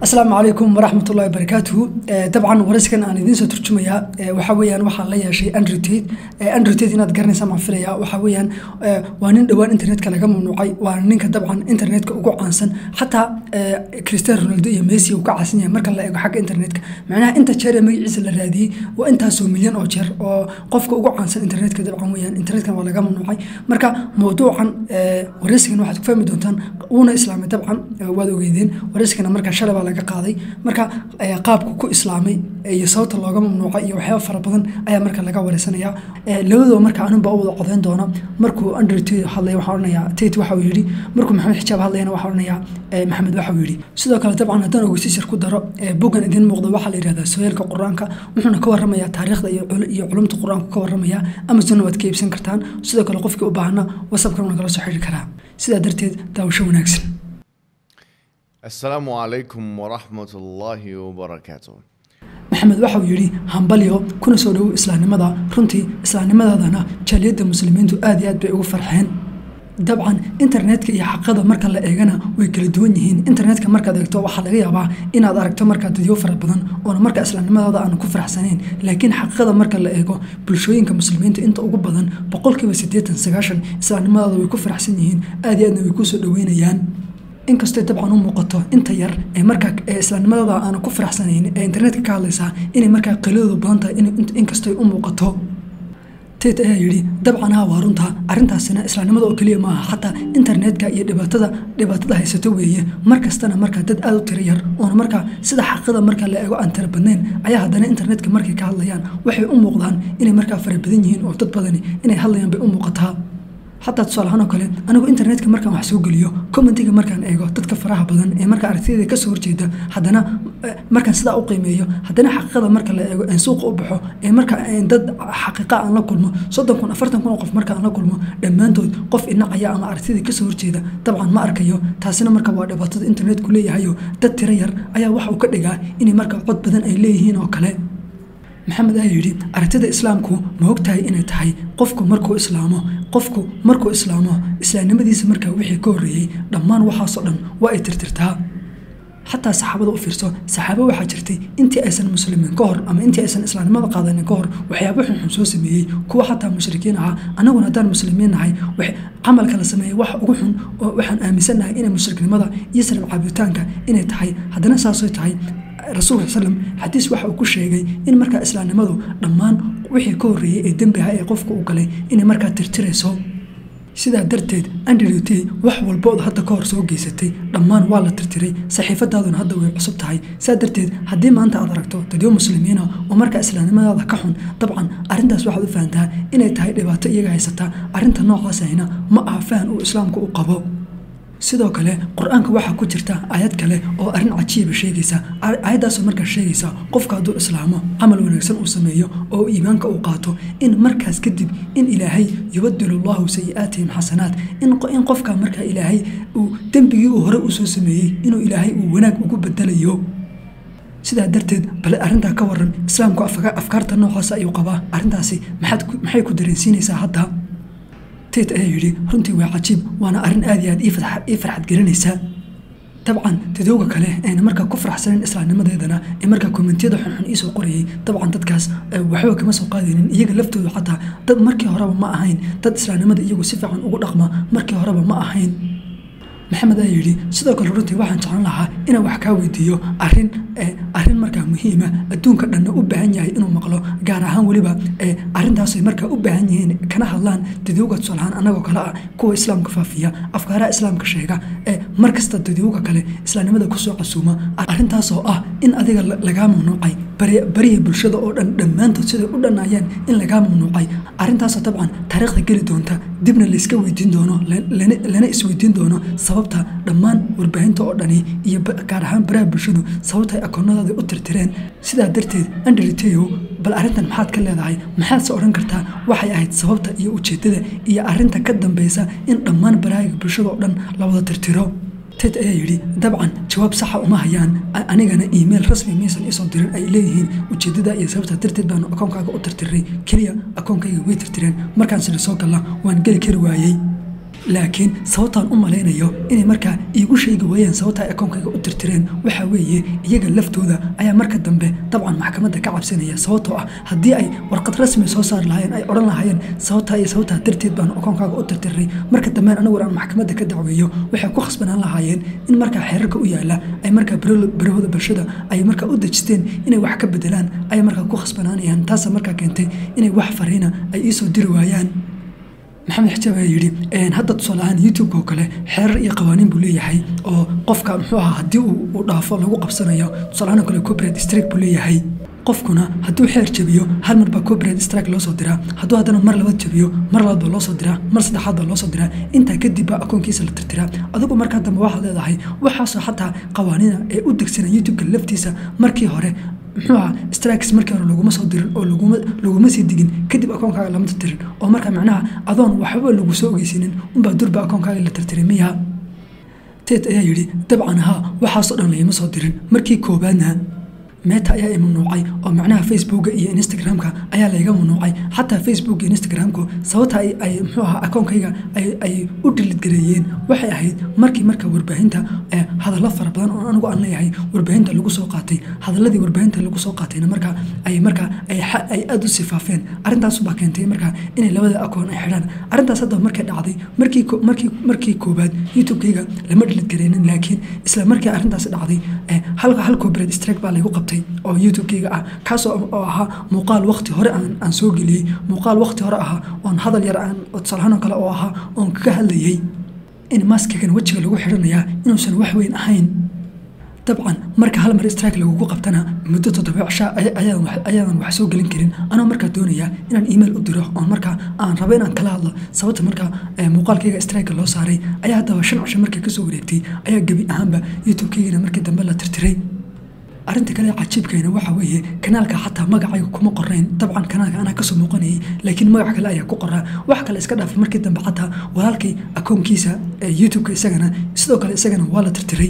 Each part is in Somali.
asalaamu calaykum waraxmat ullahi barakaatuhu dabcan waraskan aan idiin soo turjumayaa waxa weyaan waxaan la yeeshay andrew tate andrew tate inaad garanaysa maan filaya waxa weyaan waa nin dhowaan internetka laga mamnuucay waana ninka dabcan internetka ugu caansan xataa cristiano ronaldo iyo messi uu ka caansan yahay marka la eego xagga internetka macnaha inta jeer ee magaciisa la raadiyey waa intaasoo milyan oo jeer oo qofka ugu caansan internetka dabcan weyaan internetka waa laga mamnuucay marka mawduucan waraysigan waxaad ku fahmi doontaan uuna islaamay dabcan waad ogeydeen waraysigana marka shalay baa laga qaaday marka qaabku ku islaamay iyo sababta looga mamnuucay iyo waxyaaba fara badan ayaa marka laga wareysanaya labadoo marka anunba u wada codeyn doona markuu andrew tate hadlaya waxaa odhanaya tate waxa uu yidhi markuu maxamed xijaab hadlayana waxaa odhanaya maxamed waxa uu yidhi sidoo kale dabcan haddaan ogeysiisar ku daro boggan idiin muuqda waxaa la yidhahdaa sooyaalka qur-aanka wuxuuna ka warramayaa taariikhda iyo culumta qur-aanku ka warramaya amazonna waad ka iibsan kartaan sidoo kale qofkii u baahana whatsappkan waa nagala soo xidhi karaa sidaa darteed daawasho wanaagsan السلام عليكم ورحمة الله وبركاته maxamed waxa uu yidhi hambalyo kuna soo dhowow islaamnimada runtii islaamnimadaadana jaaliyadda muslimiintu aad iyo aad bay ugu farxeen dabcan internetka iyo xaqada marka la eegana way kala duwan yihiin internetka markaad eegto waxaa laga yaabaa inaad aragto markaa dadyo fara badan oona marka islaamnimadaada aanu ku faraxsanayn laakiin xaqada marka la eego bulshooyinka muslimiinta inta ugu badan boqolkiiba siddeetan sagaashan islaamnimadaada way ku faraxsan yihiin aad iyo aadna way kusoo dhoweynayaan inkastoo dabcan u muuqato inta yar ee markaa islaamnimadada aana ku faraxsanayn ee internetka ka hadlaysaa inay markaa qaliladoodu badan tahay inkastoo u muuqato tate ayaa yidhi dabcan haa waa runta arrintaasina islaamnimada oo keliya maaha xataa internetka iyo dhibaatada dhibaatada haysato weeye mar kastana markaa dad aada u tiro yar oona markaa sida xaqada marka la eego aan tira badnayn ayaa haddana internetka markay ka hadlayaan waxay u muuqdaan inay markaa fara badan yihiin oo dad badani inay hadlayaan bay u muuqataa xataa tusaalahaan oo kale anigu internetka markaan wax soo geliyo commentiga markaan eego dadka faraha badan ee marka aragtiyada kasoo horjeeda haddana markaan sidaa u qiimeeyo haddana xaqiiqada marka la eego aan suuqa u baxo ee marka dad xaqiiqa aan la kulmo soddon kun afartan kun oo qof marka aan la kulmo dhammaantood qof inacaya ama aragtiyada kasoo horjeeda dabcan ma arkayo taasina marka waa dhibaatada internetku leeyahayo dad tiro yar ayaa waxa uu ka dhigaa inay marka cod badan ay leeyihiin oo kale maxamed ayaa yidhi aragtida islaamku ma ogtahay inay tahay qofku markuu islaamo qofku markuu islaamo islaamnimadiisa markaa wixii ka horreeyey dhammaan waxaasoo dhan waa ay tirtirtaa xataa saxaabada u fiirso saxaabo waxaa jirtay intii aysan muslimiin ka hor ama intii aysan islaamnimada qaadanin ka hor waxyaabo xunxun soo sameeyey kuwa xataa mushrikiin ahaa annaguna haddaan muslimiin nahay camalka la sameeyey wax ugu xun oo waxaan aaminsannahay inay mushriknimada iyo salam caabitaanka inay tahay haddana saasay tahay rasuulka slm xadiis waxa uu ku sheegay in markaa islaamnimadu dhammaan wixii ka horreeyey ee dembi aha ee qofka u galay inay markaa tirtirayso sidaa darteed andrew t wax walbood hadda ka hor soo geysatay dhammaan waa la tirtiray saxiifadaaduna hadda way cusub tahay saa darteed haddii maanta aad aragto dadyo muslimiina oo markaa islaamnimadaada ka xun dabcan arrintaas waxaad u fahantaa inay tahay dhibaato iyaga haysataa arrinta noocaasahina ma aha fahan uu islaamku u qabo sidoo kale qur-aanka waxaa ku jirta aayad kale oo arrin cajiiba sheegaysa aayaddaasoo markaa sheegaysa qofka hadduu islaamo camal wanaagsan uu sameeyo oo iimaanka uu qaato in markaas kadib in ilaahay yubadilu allahu sayi-aatihim xasanaat in qofka markaa ilaahay uu dembigii uu hore usoo sameeyey inuu ilaahay uu wanaag ugu bedelayo sidaa darteed bale arrintaa ka waran islaamku afkaarta noocaas ayuu qabaa arrintaasi maxay ku dareensiinaysaa hadda tate ayaa yidhi runtii waa cajiib waana arrin aad iyo aad ii farxad gelinaysaa dabcan dadooga kale ayna markaa ku faraxsanin islaamnimadeedana ee markaa kommentiyada xunxun iisoo qorayay dabcan dadkaas waxba kama soo qaadaynin iyaga laftooda xataa dad markii horeba ma ahayn dad islaamnimada iyagu si fiican ugu dhaqma markii horeba ma ahayn maxamed ayaa yidhi sidoo kale runtii waxaan jeclan lahaa inaan wax kaa weydiiyo arin arrin markaa muhiima adduunka dhanna u baahan yahay inuu maqlo gaar ahaan weliba arrintaasay markaa u baahan yihiin kana hadlaan dadowga tusaalahaan annagoo kale ah kuwa islaamka faafiya afkaaraha islaamka sheega ee mar kasta dadowga kale islaamnimada kusoo casuuma arrintaasoo ah in adiga lagaa mamnuucay bariya bulshada oo dhan dhammaantood siday u dhannaayeen in lagaa mamnuucay arrintaasoo dabcan taariikhda geli doonta dibna layska weydiin doono lana isweydiin doono sababta dhammaan warbaahinta oo dhani iyo gaar ahaan baraha bulshadu sababta akoonadooda u tirtireen sidaa darteed andriteyo bal arrintan maxaad ka leedahay maxaadse odhan kartaa waxay ahayd sababta iyo ujeeddada iyo arrinta ka dambeysa in dhammaan baraahiga bulshada oo dhan la wada tirtiro ted ayaa yidhi dabcan jawaab saxa uma hayaan anigana email rasmi maysan isoo dirin ay leeyihiin ujeedada iyo sababta darteed baanu akoonkaaga u tirtiray keliya akoonkayga way tirtireen markaan sida soo galla waan geli kari waayey laakiin sababtaan u malaynayo inay markaa iigu sheegi waayeen sababta ay akoonkayga u tirtireen waxaa weeye iyaga laftooda ayaa marka dambe dabcan maxkamadda ka cabsanaya sababtoo ah haddii ay warqad rasmi soo saari lahaayeen ay odhan lahaayeen sababtaa iyo sababtaa darteed baan akoonkaaga u tirtiray marka dambeen anigu aan maxkamadda ka dacweeyo waxay ku khasbanaan lahaayeen in markaa xeerarka u yaala ay markaa barahooda bulshada ay markaa u dejisteen inay wax ka bedelaan ay markaa ku khasbanaanayaan taasa markaa keentay inay wax fariina ay iisoo diri waayaan maxamed xijaab ayaa yidhi hadda tusaale ahaan youtube-ka oo kale xeerar iyo qawaaniin buu leeyahay oo qofka muxuu ahaa haddii uu dhaafo lagu qabsanayo tusaale ahaan oo kale copyright strike buu leeyahay qofkuna hadduu xeer jabiyo hal mar baa copyright strike loo soo diraa hadduu haddana mar labaad jabiyo mar labaad baa loo soo diraa mar saddexaad baa loo soo diraa intaa kadib baa akoonkiisa la tirtiraa adigu markaa dambe waxaad leedahay waxaasoo xataa qawaaniina ee u degsanaa youtube-ka laftiisa markii hore muxuu ahaa strikes markii hore laguma soo dirin oo laguma sii digin kadib akoonkaaga lama tirtirin oo marka macnaha adoon waxba lagu soo ogeysinin unbaa durba akoonkaaga la tirtiray miya ted ayaa yidhi dabcan haa waxaasoo dhan layma soo dirin markii koowaadna meta ayaa i mamnuucay oo macnaha facebooka iyo instagramka ayaa layga mamnuucay xataa facebook iyo instagramku sababta ay muxuu ahaa akoonkayga ay u dhilidgareeyeen waxay ahayd markii marka warbaahinta hadallo fara badan oo anigu aan leeyahay warbaahinta lagu soo qaatay hadaladii warbaahinta lagu soo qaatayna marka ay marka ay aada u sifaafeen arrintaasubaa keentay marka inay labada akoon ay xidhaan arrintaas hadda markay dhacday markii markii markii koobaad youtube-kayga lama dhilidgareynin laakiin isla markii arrintaas dhacday hal hal copyright strike baa laygu qabtay oo youtube-kayga ah kaas oo ahaa muuqaal wakti hore aan soo geliyey muuqaal wakti hore ahaa oon hadal yar aan tusaalahaan oo kale oo ahaa oon kaga hadlayey in maskigan wejiga lagu xidhanayaa inuusan wax weyn ahayn dabcan marka hal mar strike lagugu qabtana muddo toddoba cishaa ayaadan wax soo gelin karin anoo markaa doonaya inaan email u diro oon markaa aan rabo inaan kala hadlo sababta markaa muuqaalkayga strike loo saaray ayaa haddaba shan cisho markay kasoo wareegtay ayaa gebi ahaanba youtube-kaygana markii dambe la tirtiray arrinta kale cajiibkayna waxaa weeye kanaalka xataa magacayga kuma qorayn dabcan kanaalka anaa kasoo muuqanayay laakiin magac kale ayaa ku qoraa wax kale iska dhaafay markii dambe xataa walaalkay akoonkiisa youtube-ka isagana sidoo kale isagana waa la tirtiray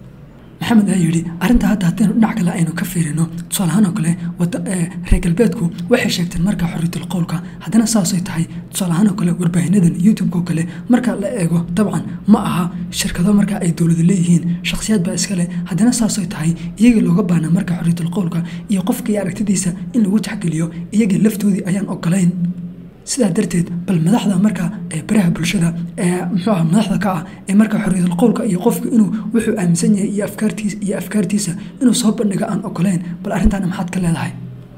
maxamed ayaa yidhi arrinta hadda haddaynu dhinac kale aynu ka fiirino tusaalahaan oo kale reer galbeedku waxay sheegteen marka xorriyatul qowlka haddana saasay tahay tusaalahaan oo kale warbaahinadan youtube-ka oo kale marka la eego dabcan ma aha shirkado marka ay dowlada leeyihiin shakhsiyaad baa iska leh haddana saasay tahay iyagii looga baana marka xorriyatul qowlka iyo qofkii aragtidiisa in lagu taxgeliyo iyagii laftoodii ayaan ogolayn sidaa darteed bal madaxda marka baraha bulshada ee muxuu ah madaxda ka ah ee marka xorriyatul qowlka iyo qofku inuu wuxuu aaminsan yahay iyo afkaartiisa iyo afkaartiisa inuu soo bandhiga aan ogolayn bal arrintaana maxaad ka leedahay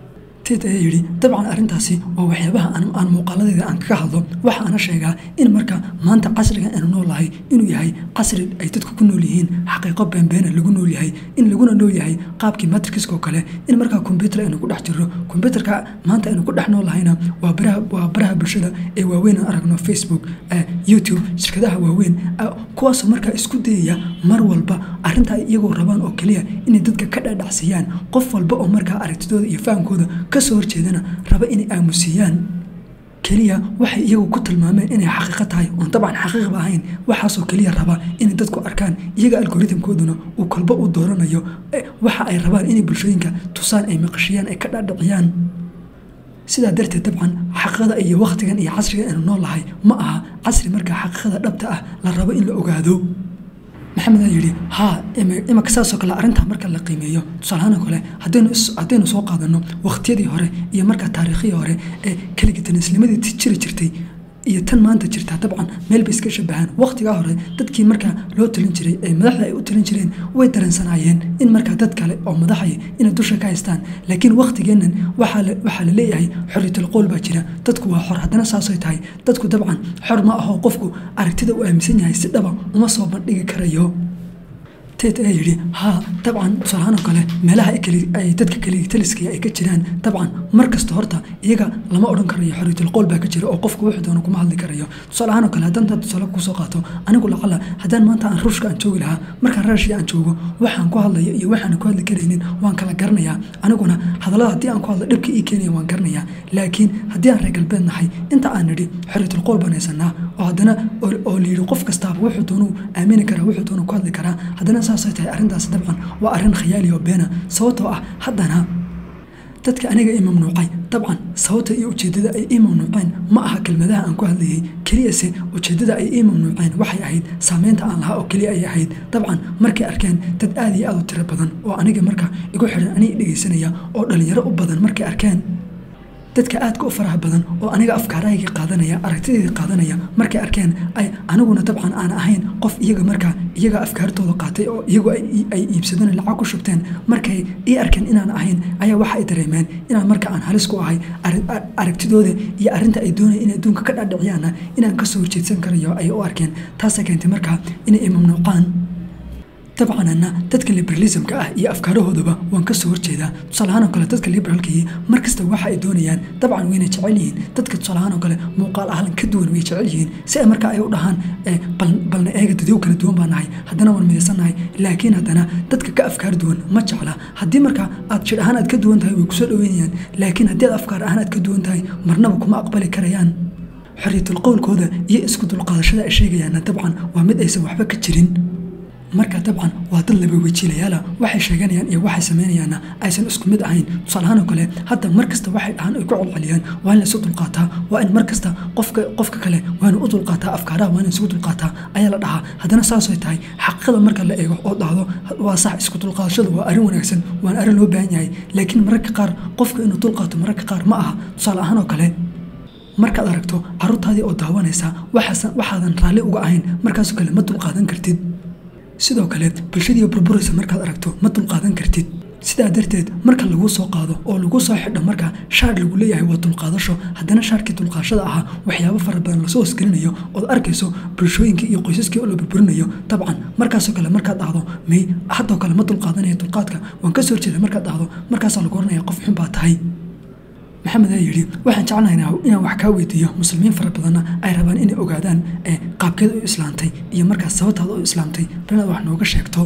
ted ayaa yidhi dabcan arrintaasi waa waxyaabaha aan muuqaaladeeda aan kaga hadlo waxa ana sheegaa in marka maanta casrigan aynu noolahay inuu yahay casri ay dadku ku nool yihiin xaqiiqo beenbeena lagu nool yahay in laguna nool yahay qaabkii matrixka oo kale in markaa kombyutar aynu ku dhex jirro kombyutarka maanta aynu ku dhex noolahayna waa baraha waa baraha bulshada ee waaweyn aan aragno facebook youtube shirkadaha waaweyn kuwaasoo markaa isku dayaya mar walba arrinta ay iyagoo rabaan oo keliya inay dadka ka dhadhacsiiyaan qof walba oo markaa aragtidooda iyo fahamkooda kasoo horjeedana raba inay aamusiiyaan keliya waxay iyagu ku tilmaameen inay xaqiiqo tahay oon dabcan xaqiiqba ahayn waxaasoo keliya raba inay dadku arkaan iyaga algoritmkooduna uu kolba u dooranayo waxa ay rabaan inay bulshooyinka tusaan ay maqashiyaan ay ka dhadhiciyaan sidaa darteed dabcan xaqiiqada iyo wakhtigan iyo casriga aynu noolahay ma aha casri markaa xaqiiqada dhabta ah la rabo in la ogaado maxamed aa yidhi haa imaka saasoo kale arrintaa marka la qiimeeyo tusaalahaan oo kale haddaynu soo qaadano wakhtiyadii hore iyo markaa taariikhii hore ee keligitanasnimadii jiri jirtay iyo tan maanta jirtaa dabcan meel bay iska shabahaan wakhtigaa hore dadkii markaa loo talin jiray ee madaxda ay u talin jireen way dareensanaayeen in markaa dad kale oo madaxay inay dusha ka haystaan laakiin wakhtigeennan waxaa la leeyahay xorriyatul qowl baa jira dadku waa xor haddana saasay tahay dadku dabcan xor ma aho qofku aragtida uu aaminsan yahay si dhaba uma soo bandhigi karayo ted ayaa yidhi haa dabcan tusaalahaan oo kale meelaha ay dadka keligitaliska ay ka jiraan dabcan mar kasta horta iyaga lama odhan karayo xorriyatul qowl baa ka jira oo qofku wuxuu doono kuma hadli karayo tusaalahaan oo kale haddaan taa tusaale kusoo qaato anigu lacala haddaan maanta aan ruushka aan joogi lahaa markaan raashii aan joogo waxaan ku hadlayo iyo waxaan ku hadli karaynin waan kala garanayaa aniguna hadallada haddii aan ku hadlo dhibka ii keenaya waan garanayaa laakiin haddii aan reer galbeed nahay inta aan nidhi xorriyatul qowl baan haysanaa oo haddana oo layidhi qof kastaaba wuxuu doonuu aamini karaa wuxuu doonuu ku hadli karaa haddana saasay tahay arrintaas dabcan waa arrin khayaali oo beena sababtoo ah haddana dadka aniga ii mamnuucay dabcan sababta iyo ujeeddada ay ii mamnuuceen ma aha kelmadaha aan ku hadlayay keliyase ujeeddada ay ii mamnuuceen waxay ahayd saameynta aan lahaa oo keliya ay ahayd dabcan markay arkeen dad aad iyo aad u tiro badan oo aniga marka igu xidhan aniga dhegaysanaya oo dhallinyaro u badan markay arkeen dadka aadka u faraha badan oo aniga afkaarahayga qaadanaya aragtideeda qaadanaya markay arkeen ay aniguna dabcan aan ahayn qof iyaga markaa iyaga afkaartooda qaatay oo iyagu ay iibsadeen lacag ku shubteen markay ii arkeen inaan ahayn ayaa waxa ay dareemeen inaan marka aan halis ku ahay aragtidooda iyo arrinta ay doonaya in adduunka ka dhaadhiciyaana inaan kasoo horjeedsan karayo ay u arkeen taasa keentay markaa inay i mamnuucaan dabcanana dadka liberalismka ah iyo afkaarahoodaba waan kasoo horjeedaa tusaalahaan oo kale dadka liberaalkii markasta waxa ay doonayaan dabcan wayna jecel yihiin dadka tusaalahaan oo kale muuqaal ahlan ka duwan way jecel yihiin si ay marka ay u dhahaan balna eega dadyow kala duwan baa nahay haddana waan midaysannahay laakiin haddana dadka ka afkaar duwan ma jecla haddii marka aad jir ahaan aad ka duwan tahay way kusoo dhaweynayaan laakiin haddii aad afkaar ahaan aad ka duwan tahay marnaba kuma aqbali karayaan xorriyatul qowlkooda iyo isku dulqaadashada ay sheegayaanna dabcan waa mid aysan waxba ka jirin marka dabcan waa dad laba wejiilayaala waxay sheeganayaan iyo waxay samaynayaanna aysan isku mid ahayn tusaalahaan oo kale hadda mar kasta waxay dhahaan ay ku colceliyaan waa in laysu dulqaataa waa in mar kasta qofka qofka kale waa in u dulqaataa afkaaraha waa in isugu dulqaataa ayaa la dhahaa haddana saasay tahay xaqiiqada marka la eego oo dhahdo waa sax isku dulqaadashadu waa arrin wanaagsan waan arrin loo baahan yahay laakiin mararka qaar qofka inuu dulqaato mararka qaar ma aha tusaale ahaan oo kale markaad aragto carruurtaadii oo daawanaysa waxaadan raalli uga ahayn markaasoo kale ma dulqaadan kartid sidoo kale bulshadii burburaysa markaad aragto ma dulqaadan kartid sidaa darteed marka laguu soo qaado oo lagu soo xidho marka shaar lagu leeyahay waa dulqaadasho haddana shaarkii dulqaadashada ahaa waxyaabo fara badan lasoo hosgelinayo ood arkayso bulshooyinkii iyo qoysaskii oo la burburinayo dabcan markaasoo kale markaad dhahdo may haddoo kale ma dulqaadanaya dulqaadka waan ka soo horjeeda markaad dhahdo markaasaa lagu oranaya qof xun baa tahay maxamed ayaa yidhi waxaan jeclahaynaa inaan wax kaa weydiiyo muslimiin fara badanna ay rabaan inay ogaadaan qaabkeed u islaamtay iyo markaas sababtaada u islaamtay bal inaad wax nooga sheegto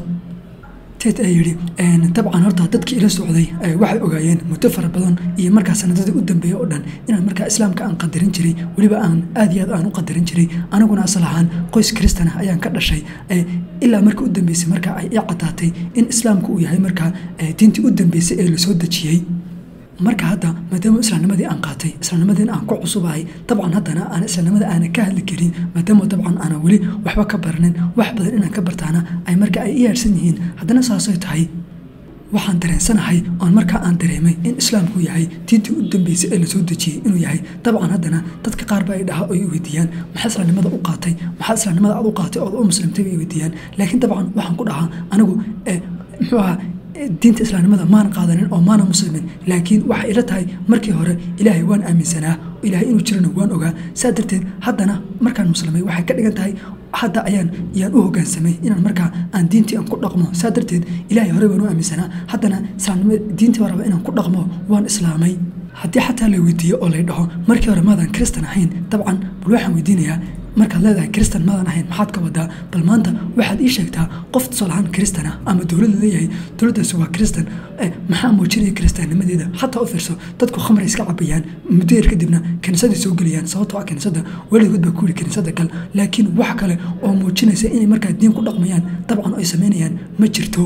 ted ayaa yidhi dabcan horta dadkii ila socday waxay ogaayeen muddo fara badan iyo markaa sanadadii u dambeeyey oo dhan inaan markaa islaamka aan qadarin jiray weliba aan aad iyo aad aan u qadarin jiray aniguna asal ahaan qoys kristan ah ayaan ka dhashay ilaa markii u dambeysay markaa ay ii caddaatay in islaamku uu yahay markaa diintii u dambeysay ee lasoo dejiyey marka hadda maadaama islaamnimadii aan qaatay islaamnimadii aan ku cusubahay dabcan haddana aan islaamnimada aanan ka hadli karin maadaama dabcan aanan weli waxba ka baranin wax badan inaan ka bartaana ay marka ay i yaadhsan yihiin haddana saasay tahay waxaan dareensanahay oon markaa aan dareemay in islaamku yahay diintii u dambeysay ee lasoo dejiyey inuu yahay dabcan haddana dadka qaar ba ay dhaha oo i weydiiyaan maxaa islaamnimada u qaatay maxaa islaamnimada aad u qaatay ood u muslimtay bay weydiiyaan laakiin dabcan waxaan ku dhahaa anigu muxuu ahaa diinta islaamnimada maana qaadanin oo maana muslimin laakiin waxay ila tahay markii hore ilaahay waan aaminsanaa ilaahay inuu jirana waan ogaa saa darteed haddana markaan muslimay waxay ka dhigan tahay hadda ayaan yaan u hogaansamay inaan markaa aan diintii aan ku dhaqmo saa darteed ilaahay hore waan u aaminsanaa haddana islaamnimo diintii baa raba inaan ku dhaqmo waan islaamay haddii xataa la weydiiyo oo lay dhaho markii hore maadaan kristan ahayn dabcan bal waxaan weydiinayaa markaad leedahay kristan maadan ahayn maxaad ka wadaa bal maanta waxaad ii sheegtaa qof tusaalahaan kristan ah ama dowladda leeyahay dowladdaasi waa kristan maxaa muujinaya kristaannimadeeda xataa u fiirso dadku khamray iska cabayaan muddo yar kadibna kiniisaday soo gelayaan sababtoo ah kiniisadda weligood baa ku yidhi kiniisadda gal laakiin wax kale oo muujinaysa inay markaa diin ku dhaqmayaan dabcan ay samaynayaan ma jirto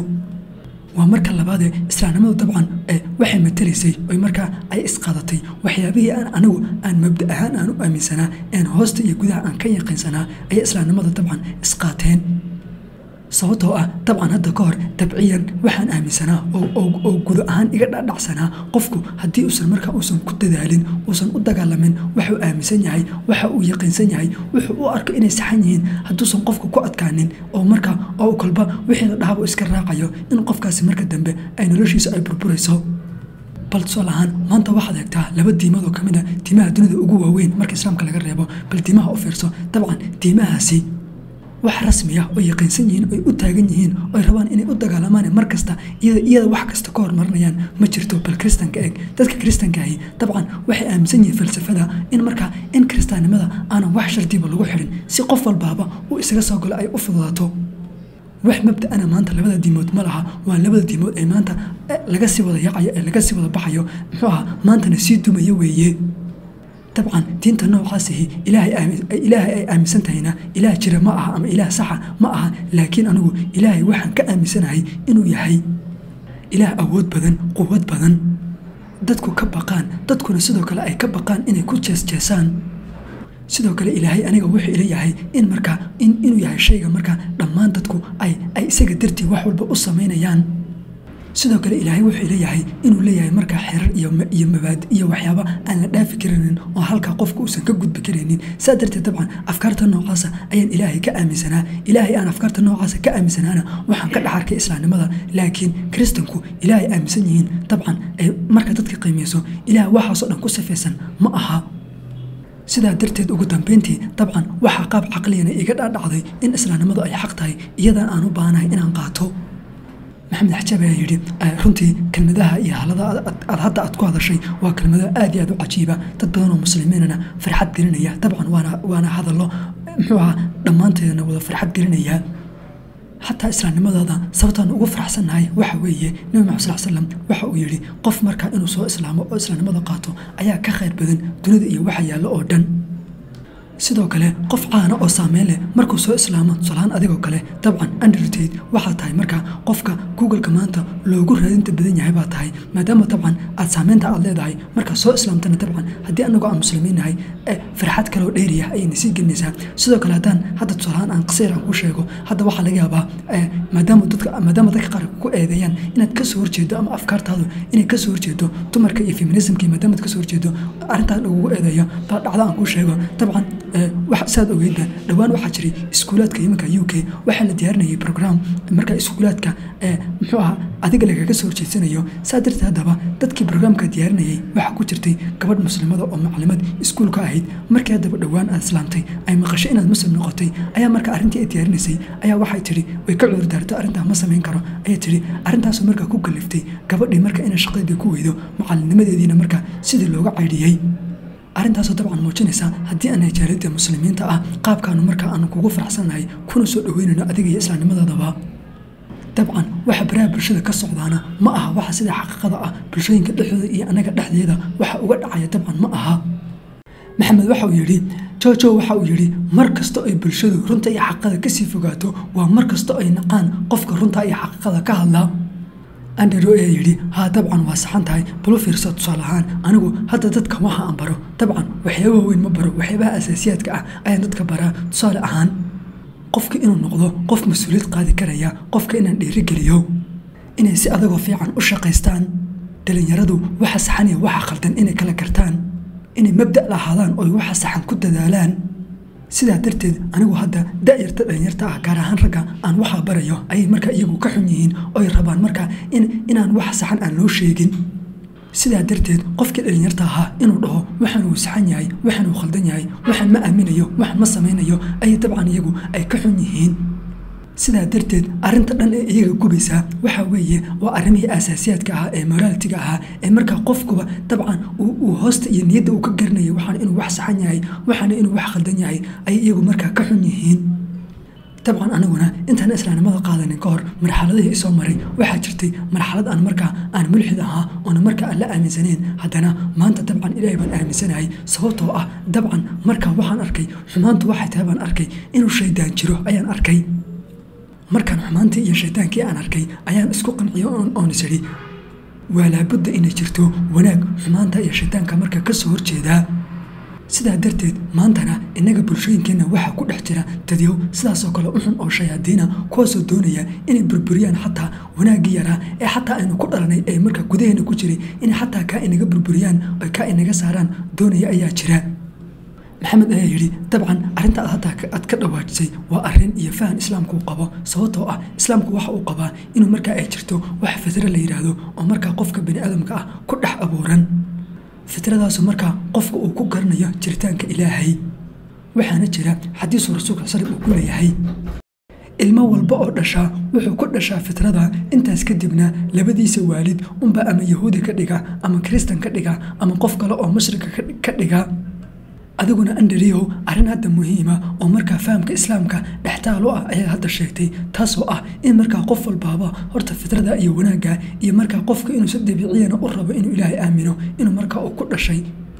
waa marka labaadee islaamnimadu dabcan waxay matalaysay oy markaa ay isqaadatay waxyaabihii aan anigu aan mabda ahaan aan u aaminsanaa een hoosta iyo gudaha aan ka yaqiinsanaa ayay islaamnimada dabcan isqaateen sababtoo ah dabcan hadda ka hor dabciyan waxaan aaminsanaa oo gudo ahaan iga dhadhacsanaa qofku haddii uusan markaa uusan ku dadaalin uusan u dagaalamin waxuu aaminsan yahay waxa uu yaqiinsan yahay wuxuu u arko inay saxan yihiin hadduusan qofku ku adkaanin oo markaa oo kolba wixii la dhahaba iska raacayo in qofkaasi marka dambe ay noloshiisa ay burburayso bal tusaal ahaan maanta waxaad eegtaa laba diimood oo ka mid a diimaha dunida ugu waaweyn marka islaamka laga reebo bal diimaha u fiirso dabcan diimahaasi wax rasmi ah oo yaqiinsan yihiin oy u taagan yihiin oy rabaan inay u dagaalamaan mar kasta iyada wax kasta ka hormarinayaan ma jirto bal kristanka eeg dadka kristanka ahi dabcan waxay aaminsan yihiin falsafada in markaa in kristaannimada aanan wax shardiba lagu xirin si qof walbaaba uu isaga soo galo ay u fududaato wax mabda-ana maanta labada diimood ma laha waa labada diimood ee maanta laga sii wada yacayo ee laga sii wada baxayo muxuu ahaa maantana sii dumaya weeye dabcan diinta noocaasihi ilaahay ay aaminsan tahayna ilaah jira ma aha ama ilaah saxa ma aha laakiin anigu ilaahay waxaan ka aaminsanahay inuu yahay ilaah awood badan quwad badan dadku ka baqaan dadkuna sidoo kale ay ka baqaan inay ku jeesjeesaan sidoo kale ilaahay aniga wuxuu ila yahay in markaa inuu yahay shayga markaa dhammaan dadku ay ay isaga dartii wax walba u samaynayaan sidoo kale ilaahay wuxuu ila yahay inuu leeyahay markaa xerar iyo mabaadi iyo waxyaaba aan la dhaafi karaynin oo halkaa qofka uusan ka gudbi karaynin saa darteed dabcan afkaarta noocaasa ayaan ilaahay ka aaminsanaa ilaahay aan afkaarta noocaasa ka aaminsanaana waxaan ka dhex arkay islaamnimada laakiin kiristanku ilaahay aaminsan yihiin dabcan ay marka dadka qiimeyso ilaah waxaasoo dhan ku sifaysan ma aha sidaa darteed ugu dambeyntii dabcan waxaa qaab caqliyana iga dhaadhacday in islaamnimadu ay xaq tahay iyadan aan u baahanahay inaan qaato maxamed xajaab ayaa yidhi runtii kelmadaha iyo halada aad hadda aad ku hadashay waa kelmado aad iyo aad u cajiiba dad badan oo muslimiinana farxad gelinaya dabcan waana waana hadallo muxuu ahaa dhammaanteedana wada farxad gelinaya xataa islaamnimadooda sababtaan ugu faraxsannahay waxa weeye nebi maxamed sal slam waxa uu yidhi qof markaa inuu soo islaamo oo islaamnimada qaato ayaa ka khayr badan dunida iyo waxa yaallo oo dhan sidoo kale qof caana oo saameyn leh markuu soo islaamo tusalaan adigoo kale dabcan andrted waxaa tahay markaa qofka googleka maanta loogu raadinta badan yahay baa tahay maadaama dabcan aad saameynta aad leedahay markaa soo islaamtana dabcan haddii anagoo aan muslimiinnahay farxad kaloo dheeriya ayayna sii gelinaysaa sidoo kale haddaan hadda tusalaan aan qasiir aan ku sheego hadda waxaa laga yaabaa maadaama dadka maadaama dadka qaar ku eedeeyaan inaad kasoo horjeedo ama afkaartaadu inay kasoo horjeedo dumarka iyo feminismka maadaama ad kasoo horjeedo arrintaan ugu eedeeyo baa dhacda aan kuu sheego dabcan saad ogeydba dhowaan waxaa jiray iskuulaadka iminka u k waxaa la diyaarinayay program marka iskuulaadka muxuu ahaa adiga lagaga soo horjeedsanayo saa darteed haddaba dadkii brograamka diyaarinayay waxaa ku jirtay gabadh muslimada oo maclimad iskuulka ahayd markii haddaba dhowaan aad islaamtay ay maqashay inaad muslim noqotay ayaa marka arrintii ay diyaarinaysay ayaa waxay tidhi way ka cudur daarto arrintaa ma samayn karo ayay tidhi arrintaasoo markaa ku kaliftay gabadhii marka inay shaqadeedii ku weydo macalinimadeediina marka sidii looga caydhiyey arrintaasoo dabcan muujinaysa haddii aan jaalida muslimiinta ah qaabkaanu markaa aanu kugu faraxsannahay kuna soo dhoweynayno adiga iyo islaamnimadaadaba dabcan waxa baraha bulshada ka socdaana ma aha waxa sida xaqiiqada ah bulshooyinka dhexdooda iyo annaga dhexdeeda waxa uga dhacaya dabcan ma aha maxamed waxa uu yidhi jojo waxa uu yidhi mar kasta ay bulshadu runta iyo xaqiiqada kasii fogaato waa mar kasta ay naqaan qofka runta iyo xaqiiqada ka hadla andrew ayaa yidhi haa dabcan waa saxan tahay balu fiirso tusaale ahaan anigu hadda dadka waxa aan baro dabcan waxyaabaha weyn ma baro waxyaabaha asaasiyaadka ah ayaan dadka baraa tusaale ahaan qofka inuu noqdo qof mas-uuliyad qaadi karaya qofka inaan dhiirigeliyo inay si adagoo fiican u shaqaystaan dhalinyaradu waxa saxan iyo waxa khaldan inay kala gartaan inay mabda' lahaadaan oy waxa saxan ku dadaalaan sidaa darteed anigu hadda da'yarta dhalinyarta ah gaar ahaan ragga aan waxaa barayo ayay markaa iyagu ka xun yihiin oy rabaan markaa inaan wax saxan aan loo sheegin sidaa darteed qofkii dhalinyarta ahaa inuu dhaho waxaan uu saxan yahay waxaan uu khaldan yahay waxaan ma aaminayo waxaan ma samaynayo ayay dabcan iyagu ay ka xun yihiin sidaa darteed arrinta dhan ee iyaga gubaysaa waxaa weeye waa arrimihii asaasiyaadka ahaa ee moraalitiga ahaa ee markaa qofkuba dabcan uu hoosta iyo niyadda uu ka garanayay waxaana inuu wax saxan yahay waxaana inuu wax khaldan yahay ayay iyagu markaa ka xun yihiin dabcan aniguna intaan islaamnimada qaadanin ka hor marxaladihii isoo maray waxaa jirtay marxalad aan markaa aan mulxid ahaa oona markaa aan la aaminsaneyn haddana maanta dabcan ilaahay baan aaminsanahay sababtoo ah dabcan markaa waxaan arkay xumaantu waxay tahay baan arkay inuu shaydaan jiro ayaan arkay markaan xumaantii iyo shaydaankii aan arkay ayaan isku qanciyo oon is idhi waa laabudda inay jirto wanaag xumaanta iyo shaydaanka markaa ka soo horjeedaa sidaa darteed maantana innaga bulshooyinkeenna waxaa ku dhex jira dadyow sidaasoo kale uxun oo shayaadiina kuwaasoo doonaya inay burburiyaan xataa wanaaggii yaraa ee xataa aynu ku dhalanay ee markaa gudaheena ku jiray inay xataa kaa inaga burburiyaan oy kaa inaga saaraan doonaya ayaa jira maxamed ayaa yidhi dabcan arrinta aad hadda aad ka dhawaajisay waa arrin iyo fahan islaamku uu qabo sababtoo ah islaamku waxa uu qabaa inuu markaa ay jirto wax fitro la yidhaahdo oo markaa qofka bani aadamka ah ku dhex abuuran fitradaasu markaa qofka uu ku garanayo jiritaanka ilaahay waxaana jira xadiisu rasuulka sal uu ku leeyahay ilmo walba oo dhashaa wuxuu ku dhashaa fitrada intaas kadibna labadiisa waalid unba ama yahuudi ka dhiga ama kristan ka dhiga ama qof kale oo mushrika ka dhiga adiguna andariyow arrin hadda muhiima oo markaa fahamka islaamka dhextaalo ah ayaad hadda sheegtay taasoo ah in markaa qof walbaaba horta fitrada iyo wanaagga iyo markaa qofka inuu si dabiiciyana u rabo inuu ilaahay aamino inuu markaa uu ku dhashay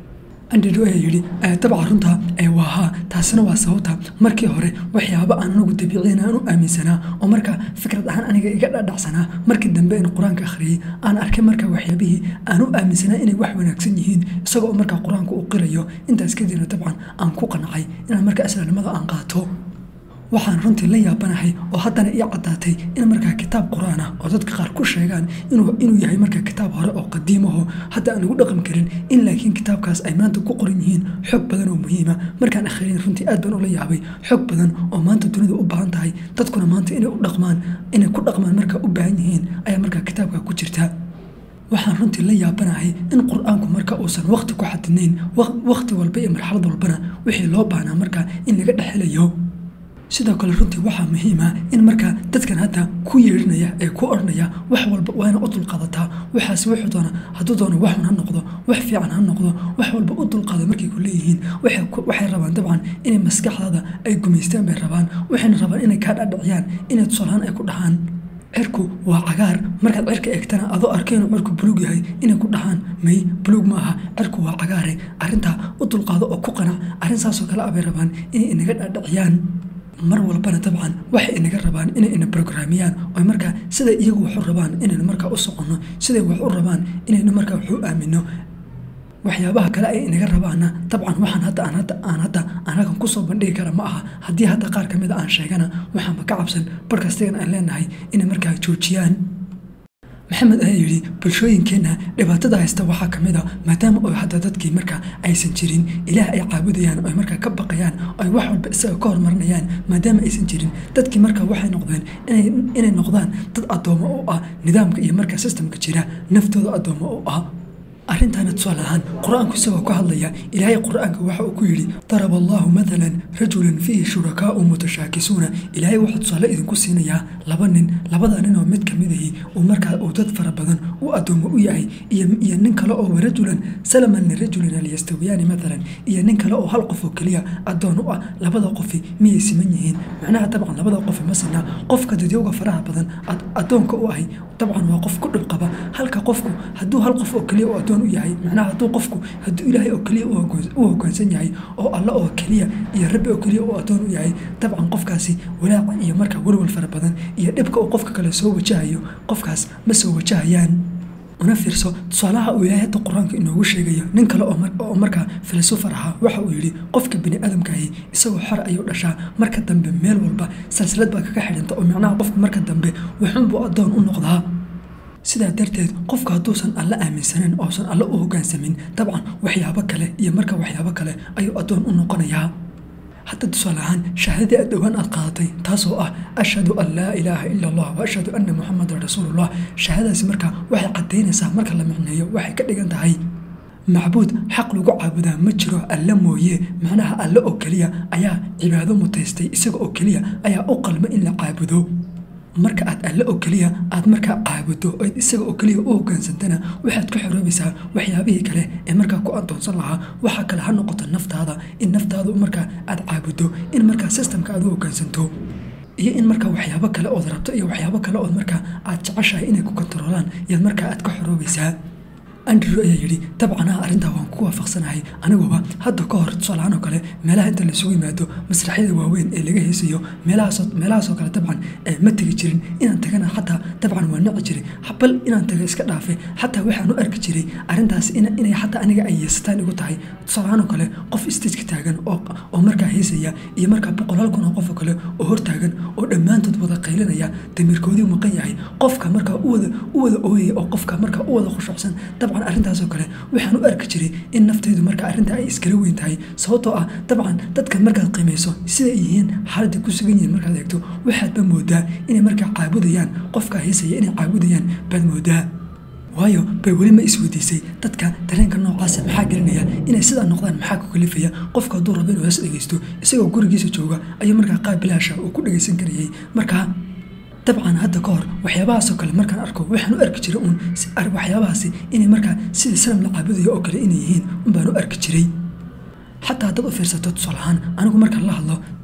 andrew ayaa yidhi dabcan runta waa haa taasina waa sababta markii hore waxyaabo aan anagu dabiiciin aan u aaminsanaa oo markaa fikrad ahaan aniga iga dhadhacsanaa markii dambe in qur-aanka akhriyey aan arkay markaa waxyaabihii aan u aaminsanaa inay wax wanaagsan yihiin isagoo markaa qur-aanka uu qirayo intaas kadibna dabcan aan ku qancay inaan markaa islaamnimada aan qaato waxaan runtii la yaabanahay oo haddana ii caddaatay in markaa kitaab qur-aan ah oo dadka qaar ku sheegaan inuu yahay markaa kitaab hore oo qadiimaho hadda aan lagu dhaqan karin in laakiin kitaabkaas ay maanta ku qoran yihiin xog badan oo muhiima markaan akhriyin runtii aad baan ula yaabay xog badan oo maanta dunida u baahan tahay dadkuna maanta inay u dhaqmaan inay ku dhaqmaan markaa u baahan yihiin ayaa markaa kitaabka ku jirta waxaan runtii la yaabanahay in qur-aanku marka uusan waqti ku xadidnayn waqti walba iyo marxalad walbana wixii loo baahnaa markaa in laga dhexelayo sidoo kale runtii waxaa muhiima in markaa dadkan hadda ku yeedhinaya ee ku odhanaya wax walba waa ina u dulqaadataa waxaas wuxuu doona hadduu doono waxun ha noqdo wax fiican ha noqdo wax walba u dulqaada markay ku leeyihiin waxay rabaan dabcan inay maskaxdaada ay gumaystaan bay rabaan waxayna rabaan inay kaa dhadhiciyaan inay tusaalahaan ay ku dhahaan cirku waa cagaar markaad cirka eegtana adoo arkay inuu cirku buluug yahay inay ku dhahaan may buluug ma aha cirku waa cagaare arrintaa u dulqaado oo ku qanac arrin saasoo kale ah bay rabaan inay inaga dhadhiciyaan mar walbana dabcan waxay inaga rabaan inay ina brograamiyaan oy markaa siday iyagu waxu rabaan inaynu markaa u soconno siday wax u rabaan inaynu markaa waxu aamino waxyaabaha kale ay inaga rabaana dabcan waxaan hadda aan hadda aan hadda aan halkan kusoo bandhigi kara ma aha haddii hadda qaar kamid a aan sheegana waxaanba ka cabsan barkastigan aan leenahay inay markaa joojiyaan maxamed ayaa yidhi bulshooyinkeenna dhibaatada haysta waxaa ka mid a maadaama oo hadda dadkii markaa aysan jirin ilaah ay caabudayaan oy markaa ka baqayaan oy wax walba isaga ka hormarinayaan maadaama aysan jirin dadkii markaa waxay noqdeen inay noqdaan dad addoommo u ah nidaamka iyo markaa sistamka jira naftooda addoommo u ah arrintaana tusaale ahaan qur-aanku isagoo ka hadlaya ilaahay qur-aanka waxa uu ku yidhi daraba allahu matalan rajulan fiihi shurakaau mutashaakisuuna ilaahay wuxuu tusaale idinku siinayaa laba nin labada nin oo mid ka mid ahi uu markaa uu dad fara badan u addoomo u yahay iyo nin kale oo warajulan salaman lirajulin hal yastawiyaani matalan iyo nin kale oo hal qof oo keliya addoon u ah labada qofi miyay siman yihiin macnaha dabcan labada qofi ma sinaa qofka dadyowga faraha badan addoonka u ahay dabcan waa qof ku dhib qaba halka qofku hadduu hal qof oo keliya u addoon u yahay macnaha hadduu qofku hadduu ilaahay oo keliya u hoggaansan yahay oo alla oo keliya iyo rabbi oo keliya u addoon u yahay dabcan qofkaasi walaaca iyo markaa welwal fara badan iyo dhibka uu qofka kale soo wajahayo qofkaas ma soo wajahayaan una fiirso tusaalaha uu ilaahay hadda qur-aanka inoogu sheegayo nin kale oo markaa filosofer ahaa waxa uu yidhi qofka bini aadamkaahi isagoo xor ayuu dhashaa marka dambe meel walba salsalad baa kaga xidhanta oo macnaha qofka marka dambe waxunbuu addoon u noqdaa sidaa darteed qofku hadduusan alla aaminsanin oosan alla u hoggaansamin dabcan waxyaabo kale iyo marka waxyaabo kale ayuu addoon u noqonayaa hadda tusaale ahaan shahaadadii aad dhowaan aad qaadatay taasoo ah ashhadu an laa ilaaha ila allah wa ashhadu anna muxamadan rasuulullah shahaadadaasi marka waxay caddaynaysaa marka la micneeyo waxay ka dhigan tahay macbuud xaq lagu caabudaa ma jiro alle mooye macnaha alle oo keliya ayaa cibaado mutaystay isaga oo keliya ayaa u qalma in la caabudo marka aad alle oo keliya aad markaa caabudo ood isaga oo keliya u hoggaansantana waxaad ka xoroobaysaa waxyaabihii kale ee markaa ku addoonsan lahaa waxaa kale ha noqoto naftaada in naftaadu markaa aad caabudo in markaa sistamka aad u hoggaansanto iyo in markaa waxyaabo kale ood rabto iyo waxyaabo kale ood markaa aad jeceshahay inay ku kontaroolaan yaad markaa aad ka xoroobaysaa andrew ayaa yidhi dabcanaha arrintaa waan ku waafaqsanahay aniguba hadda ka hor tusaalahaan oo kale meelaha inta laisugu yimaado masraxyada waaweyn ee laga heesayo meelahaasoo kale dabcan ma tegi jirin inaan tagana xataa dabcan waa nici jiray bal inaan taga iska dhaafe xataa waxaan u arki jiray arrintaas inay xataa aniga ay yeesataan igu tahay tusaalahaan oo kale qof stageka taagan oo markaa heesaya iyo markaa boqolaal kun oo qof oo kale oo hortaagan oo dhammaantood wada qaylinaya damiirkoodii maqan yahay qofka markaa u wada ooyaya oo qofka markaa u wada khushuucsan dabcan arrintaasoo kale waxaan u arki jiray in naftaydu marka arrinta ay iskala weyn tahay sababtoo ah dabcan dadka markaad qiimayso siday yihiin xaaladda ku sugan yihiin markaad eegto waxaadba moodaa inay markaa caabudayaan qofka heesaya inay caabudayaan baad moodaa waayo bay weli ma isweydiisay dadka dareenka noocaasa maxaa gelinaya inay sidaa noqdaan maxaa ku kalifaya qofka hadduu rabo inuu hees dhegeysto isagoo gurigiisa jooga ayuu markaa qaab bilaasha uu ku dhegeysan karayay markaa dabcan hadda ka hor waxyaabahaasoo kale markaan arko waxaan u arki jiray uun waxyaabahaasi inay markaa sidii sanam la caabudayo oo kale inay yihiin unbaan u arki jiray xataa haddaad u fiirsato tusaalahaan anigu markaan la hadlo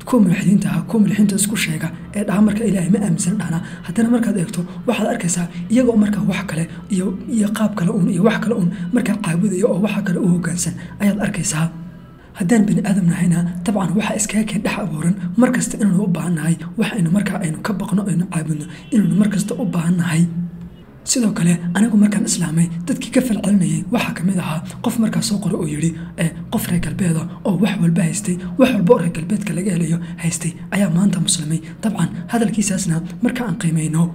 kuwa mulxidiinta ah kuwa mulxidiinta isku sheega ee dhaha marka ilaahay ma aaminsan dhahna haddana markaad eegto waxaad arkaysaa iyagoo markaa wax kale iyo iyo qaab kale uun iyo wax kale uun markaa caabudaya oo waxa kale u hoggaansan ayaad arkaysaa haddaan bani aadam nahayna dabcan waxaa iskaga keen dhex abuuran mar kasta inaanu u baahan nahay wax aynu markaa aynu ka baqno aynu caabudno inaanu mar kasta u baahan nahay sidoo kale anigu markaan islaamay dadkii ka falcelinayay waxaa ka mid ahaa qof markaa soo qora oo yidhi qof reer galbeeda oo wax walba haystay wax walba oo reer galbeedka laga helayo haystay ayaa maanta muslimay dabcan hadalkiisaasna marka aan qiimayno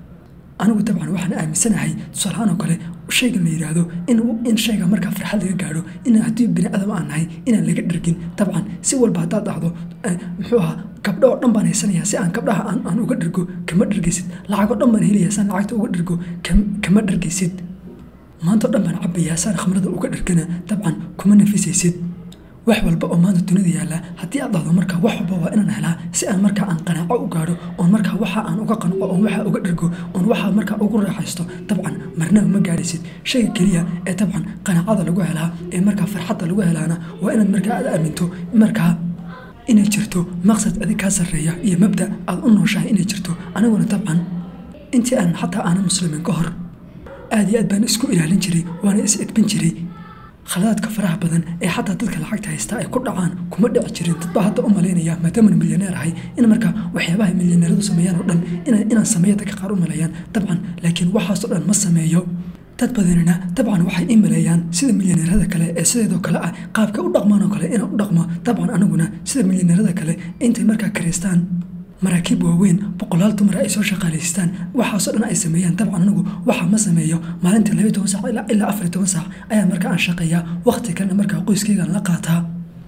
anigu dabcan waxaan aaminsanahay tusaalahaan oo kale shaygan la yidhaahdo in shayga markaa farxad laga gaadho in haddii bini aadam aan nahay inaan laga dhergin dabcan si walba haddaad dhacdo muxuu ahaa gabdho oo dhan baan haysanayaa si aan gabdhaha aan uga dhergo kama dhergaysid lacagoo dhan baan helayaa saan lacagta uga dhergo kama dhergaysid maantao dhan baan cabayaa saan khamrada uga dhergana dabcan kuma nafisaysid wax walba oo maanta dunida yaalla haddii aad dhahdo markaa wax walba waa inaan helaa si aan markaa aan qanaaco u gaadho oon markaa waxa aan uga qanco oon waxa uga dhergo oon waxa markaa ugu raaxaysto dabcan marnaba ma gaadhaysid shayga keliya ee dabcan qanaacada lagu helaa ee markaa farxadda lagu helaana waa inaad markaa aad aaminto markaa inay jirto maqsad adig kaa sarreeya iyo mabda aad u nooshahay inay jirto aniguna dabcan intii aan xataa aanan muslimiin ka hor aad iyo aad baan isku ilaalin jiray waana is edbin jiray khaladaadka faraha badan ee xataa dadka lacagta haystaa ay ku dhacaan kuma dhici jirin dadbaa hadda u malaynaya maadaamana milyaneer ahay in markaa waxyaabaha milyaneeradu sameeyaan oo dhan inaan sameeya dadka qaar u maleeyaan dabcan laakiin waxaasoo dhan ma sameeyo dad badanina dabcan waxay ii maleeyaan sida milyaneerada kale ee sideedoo kale ah qaabka u dhaqmaan oo kale inaan u dhaqmo dabcan aniguna sida milyaneerada kale intay markaa karaystaan maraakiib waaweyn boqolaal dumar ay soo shaqaalaystaan waxaasoo dhan ay sameeyaan dabcan anigu waxaa ma sameeyo maalintii labayi toban saac ilaa afar toban saac ayaa markaa aan shaqeeyaa waqti kalena markaa qoyskaygaan la qaataa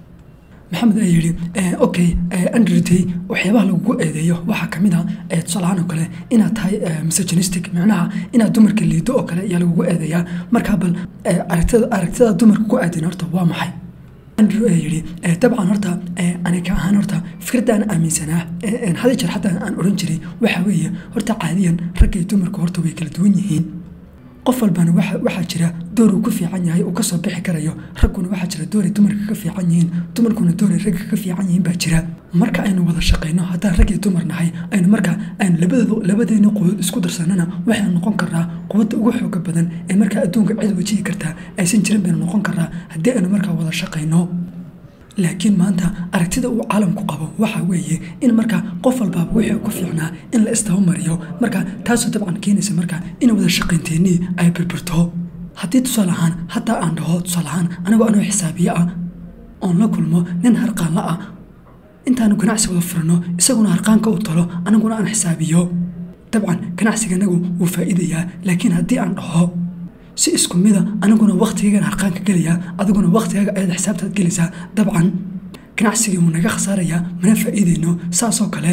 maxamed ayaa yidhi okay andrday waxyaabaha lagugu eedeeyo waxaa ka mid a tusaalahaan oo kale inaad tahay misogenistic micnaha inaad dumarka liido oo kale ayaa lagugu eedeeyaa markaa bal aragtida dumarka ku aadin horta waa maxay andrew ayaa yidhi dabcan horta aniga ahaan horta fikradaan aaminsanaa hada jeer xataa aan odhan jiray waxa weeye horta caadiyan ragga iyo dumarku horta way kala duwan yihiin qof walbana waxaa jira door uu ku fiican yahay uu kasoo bixi karayo ragguna waxaa jira dooray dumarka ka fiican yihiin dumarkuna dooray ragga ka fiican yihiin baa jira marka aynu wada shaqayno haddaan rag iyo dumar nahay aynu markaa aynu labadoodu labadeena quwad isku darsanana waxaynu noqon karnaa quwadda ugu xooga badan ee markaa adduunka cid wajihi kartaa aysan jirin baynu noqon karnaa haddii aynu markaa wada shaqayno laakiin maanta aragtida uu caalamku qabo waxa weeye in markaa qof walbaaba wixii ku fiicnaa in la istabamariyo marka taasoo dabcan keenaysa markaa in wada shaqaynteennii ay birbirto haddii tusaale ahaan hataa aan dhaho tusaale ahaan anigoo anoo xisaabiye ah oon la kulmo nin harqaanla ah intaanu ganacsi wada furano isaguna harqaanka u talo aniguna aan xisaabiyo dabcan ganacsiganagu wuu faa'iidayaa laakiin haddii aan dhaho si isku mida aniguna wakhtigaygan harqaanka gelayaa adiguna wakhtigaaga ayaad xisaabtaad gelaysaa dabcan ganacsigii wuu naga khasaarayaa mana faa'iidayno saasoo kale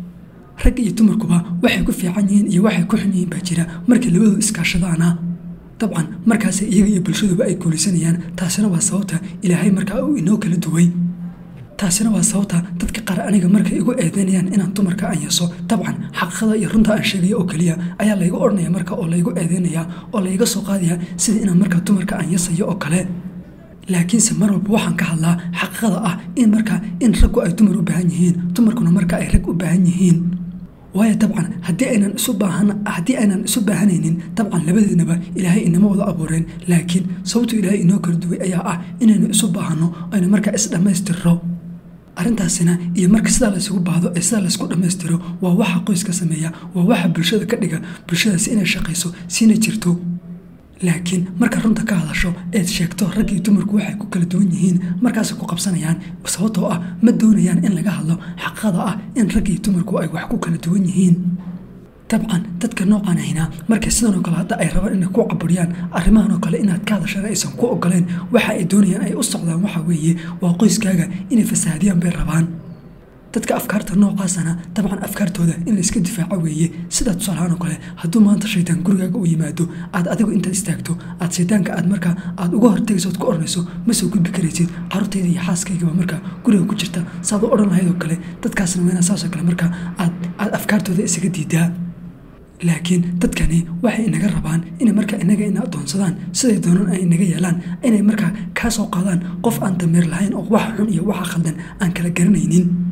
ragga iyo dumarkuba waxay ku fiican yihiin iyo waxay ku xun yihiin baa jira markay labadoodu iskaashadaana dabcan markaas iyaga iyo bulshaduba ay guulaysanayaan taasina waa sababta ilaahay markaa uu inoo kala duway taasina waa sababta dadka qaar aniga markay igu eedeynayaan inaan dumarka aan yeeso dabcan xaqiiqada iyo runta aan sheegayo oo keliya ayaa laygu odhanaya marka oo laygu eedeynaya oo layga soo qaadaya sida inaan markaa dumarka aan yeesayo oo kale laakiinse mar walba waxaan ka hadlaa xaqiiqada ah in markaa in raggu ay dumar u baahan yihiin dumarkuna marka ay rag u baahan yihiin waayo dabcan haddii aynan isu baahan haddii aynan isu baahanaynin dabcan labadeednaba ilaahay inama wada abuureen laakiin sababtu ilaahay inoo kala duway ayaa ah inaynu isu baahanno aynu markaa is dhammaystirro arrintaasina iyo marka sidaa laysugu baahdo ee sidaa laysku dhammaystiro waa waxa qoyska sameeya waa waxa bulshada ka dhiga bulshadaasi inay shaqayso siina jirto laakiin marka runta ka hadasho eed sheegto rag iyo dumarku waxay ku kala duwan yihiin markaasay ku qabsanayaan sababtoo ah ma doonayaan in laga hadlo xaqada ah in rag iyo dumarku ay wax ku kala duwan yihiin dabcan dadka noocan ahina markay sidanoo kale hadda ay rabaan inay ku caburiyaan arrimahan oo kale inaad ka hadashana aysan ku ogoleen waxa ay doonayaan ay u socdaan waxa weeye waa qoyskaaga inay fasaadiyaan bay rabaan dadka afkaarta noocaasana dabcan afkaartooda in layska difaaco weeye sida tusaalahaan oo kale hadduu maanta shaydaan gurigaaga u yimaado aad adigu intaad istaagto aad shaydaanka aad markaa aad uga hortegayso ood ku odhanayso ma soo gudbi karaysid carruurtayda iyo xaaskaygaba markaa guriga ku jirta saad u odhan lahayd oo kale dadkaasna waa inaa saasoo kale markaa aad aad afkaartooda isaga diidaa laakiin dadkani waxay inaga rabaan inay markaa inaga ina adoonsadaan siday doonaan ay inaga yeelaan inay markaa kaa soo qaadaan qof aan dameer lahayn oo waxa xun iyo waxa khaldan aan kala garanaynin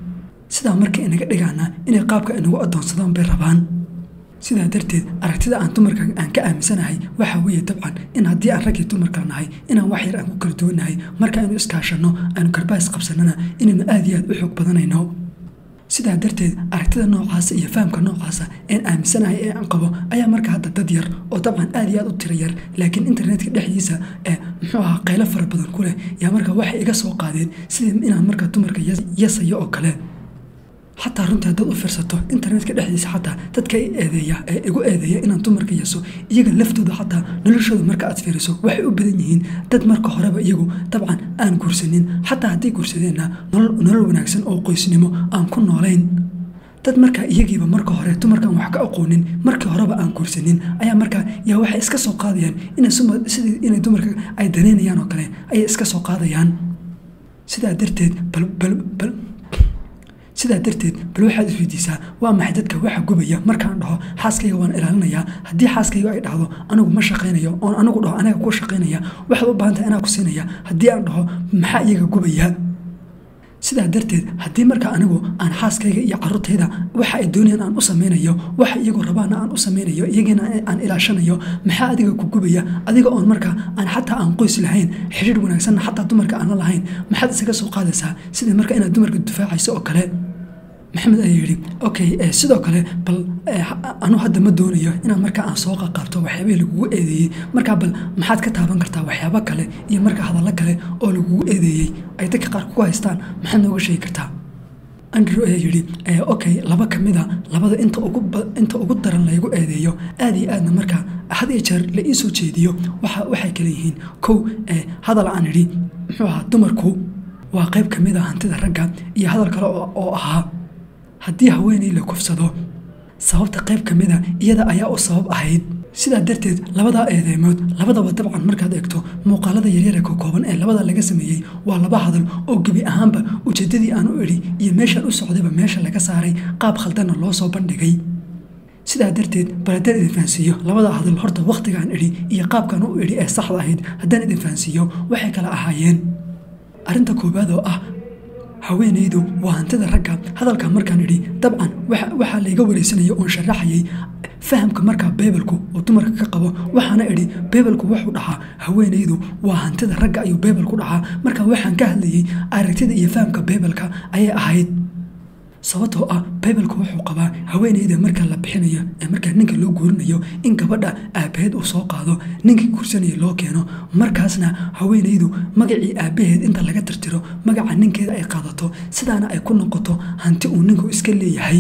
sidaa marka inaga dhigaana inay qaabka inagu addoonsadaan bay rabaan sidaa darteed aragtida aan dumarka aan ka aaminsanahay waxa weeye dabcan in haddii aan raggii dumarka nahay inaan wax yar aan ku kala duwannahay marka aynu iskaashanno aynu karbaas qabsannana inaynu aad iyo aad u xoog badanayno sidaa darteed aragtida noocaasa iyo fahamka noocaasa een aaminsanahay ee aan qabo ayaa marka hadda dad yar oo dabcan aad iyo aad u tira yar laakiin internetka dhexdiisa ee muxuu ahaa qaylo fara badan ku leh yaa marka waxay iga soo qaadeen sidii inaan marka dumarka yasayo oo kale xataa runtii haddaad u fiirsato internetka dhexdiisa xataa dadka i eedeeya ee igu eedeeya inaan dumarka yaso iyaga laftooda xataa noloshooda marka aad fiiriso waxay u badan yihiin dad marka horeba iyagu dabcan aan guursanin xataa hadday guursadeenna nolol wanaagsan oo qoysnimo aan ku noolayn dad markaa iyagiiba marka hore dumarkaan wax ka aqoonin markii horeba aan guursanin ayaa markaa yaa waxay iska soo qaadayaan insidii inay dumarka ay daneynayaan oo kale ayay iska soo qaadayaan sidaa darteed balbal sidaa darteed bal waxaad isweydiisaa waa maxay dadka waxa gubaya markaan dhaho xaaskayga waan ilaalinayaa haddii xaaskayga ay dhahdo anigu ma shaqaynayo oon anigu dhaho anaga ku shaqaynaya waxaad u baahan tahay anaa ku siinaya haddii aan dhaho maxaa iyaga gubaya sidaa darteed haddii marka anigu aan xaaskayga iyo caruurtayda waxa ay doonayaan aan u samaynayo waxa iyagu rabaana aan u samaynayo iyagiina aan ilaashanayo maxaa adiga ku gubaya adiga oon marka aan xataa aan qoys lahayn xidhiir wanaagsanna xataa dumarka aan la lahayn maxaad isaga soo qaadaysaa sidii marka inaad dumarka difaacayso oo kale maxamed ayaa yidhi okay sidoo kale bal anu hadda ma doonayo inaan markaa aan soo qaqaabto waxyaabahii lagugu eedeeyey markaa bal maxaad ka taaban kartaa waxyaabo kale iyo marka hadallo kale oo lagugu eedeeyey ay dadka qaar kugu haystaan maxaad nooga sheegi kartaa andrew ayaa yidhi okay laba ka mid a labada inta ugu inta ugu daran laygu eedeeyo aad iyo aadna markaa had iyo jeer la ii soo jeediyo waxa waxay kale yihiin kow hadal aan idhi muxuu ahaa dumarku waa qayb ka mid a hantida ragga iyo hadal kale oo ahaa haddii haweeney la kufsado sababta qayb ka mida iyada ayaa u sabab ahayd sidaa darteed labadaa eedeemood labadaba dabcan markaad eegto muuqaalada yaryara ka kooban ee labada laga sameeyey waa laba hadal oo gebi ahaanba ujeeddadii aan u idhi iyo meeshaan u socdayba meesha laga saaray qaab khaldanna loo soo bandhigay sidaa darteed bal haddaan idin fahansiiyo labada hadal horta wakhtigaan idhi iyo qaabkan u idhi ee saxda ahayd haddaan idin fahansiiyo waxay kala ahaayeen arrinta koowaad oo ah haweenaydu waa hantida ragga hadalka markaan idhi dabcan waxaa layga wareysanaya oon sharaxayay fahamka markaa beebelku oo dumarka ka qabo waxaana idhi beebelku wuxuu dhahaa haweenaydu waa hantida ragga ayuu beebelku dhahaa marka waxaan ka hadlayay aragtida iyo fahamka beebelka ayay ahayd sababtoo ah beybelku wuxuu qabaa haweenayda marka la bixinayo ee markaa ninka loo guurinayo in gabadha aabbaheed uu soo qaado ninkii guursanaya loo keeno markaasna haweenaydu magacii aabbaheed inta laga tirtiro magaca ninkeeda ay qaadato sidaana ay ku noqoto hanti uu ninku iska leeyahay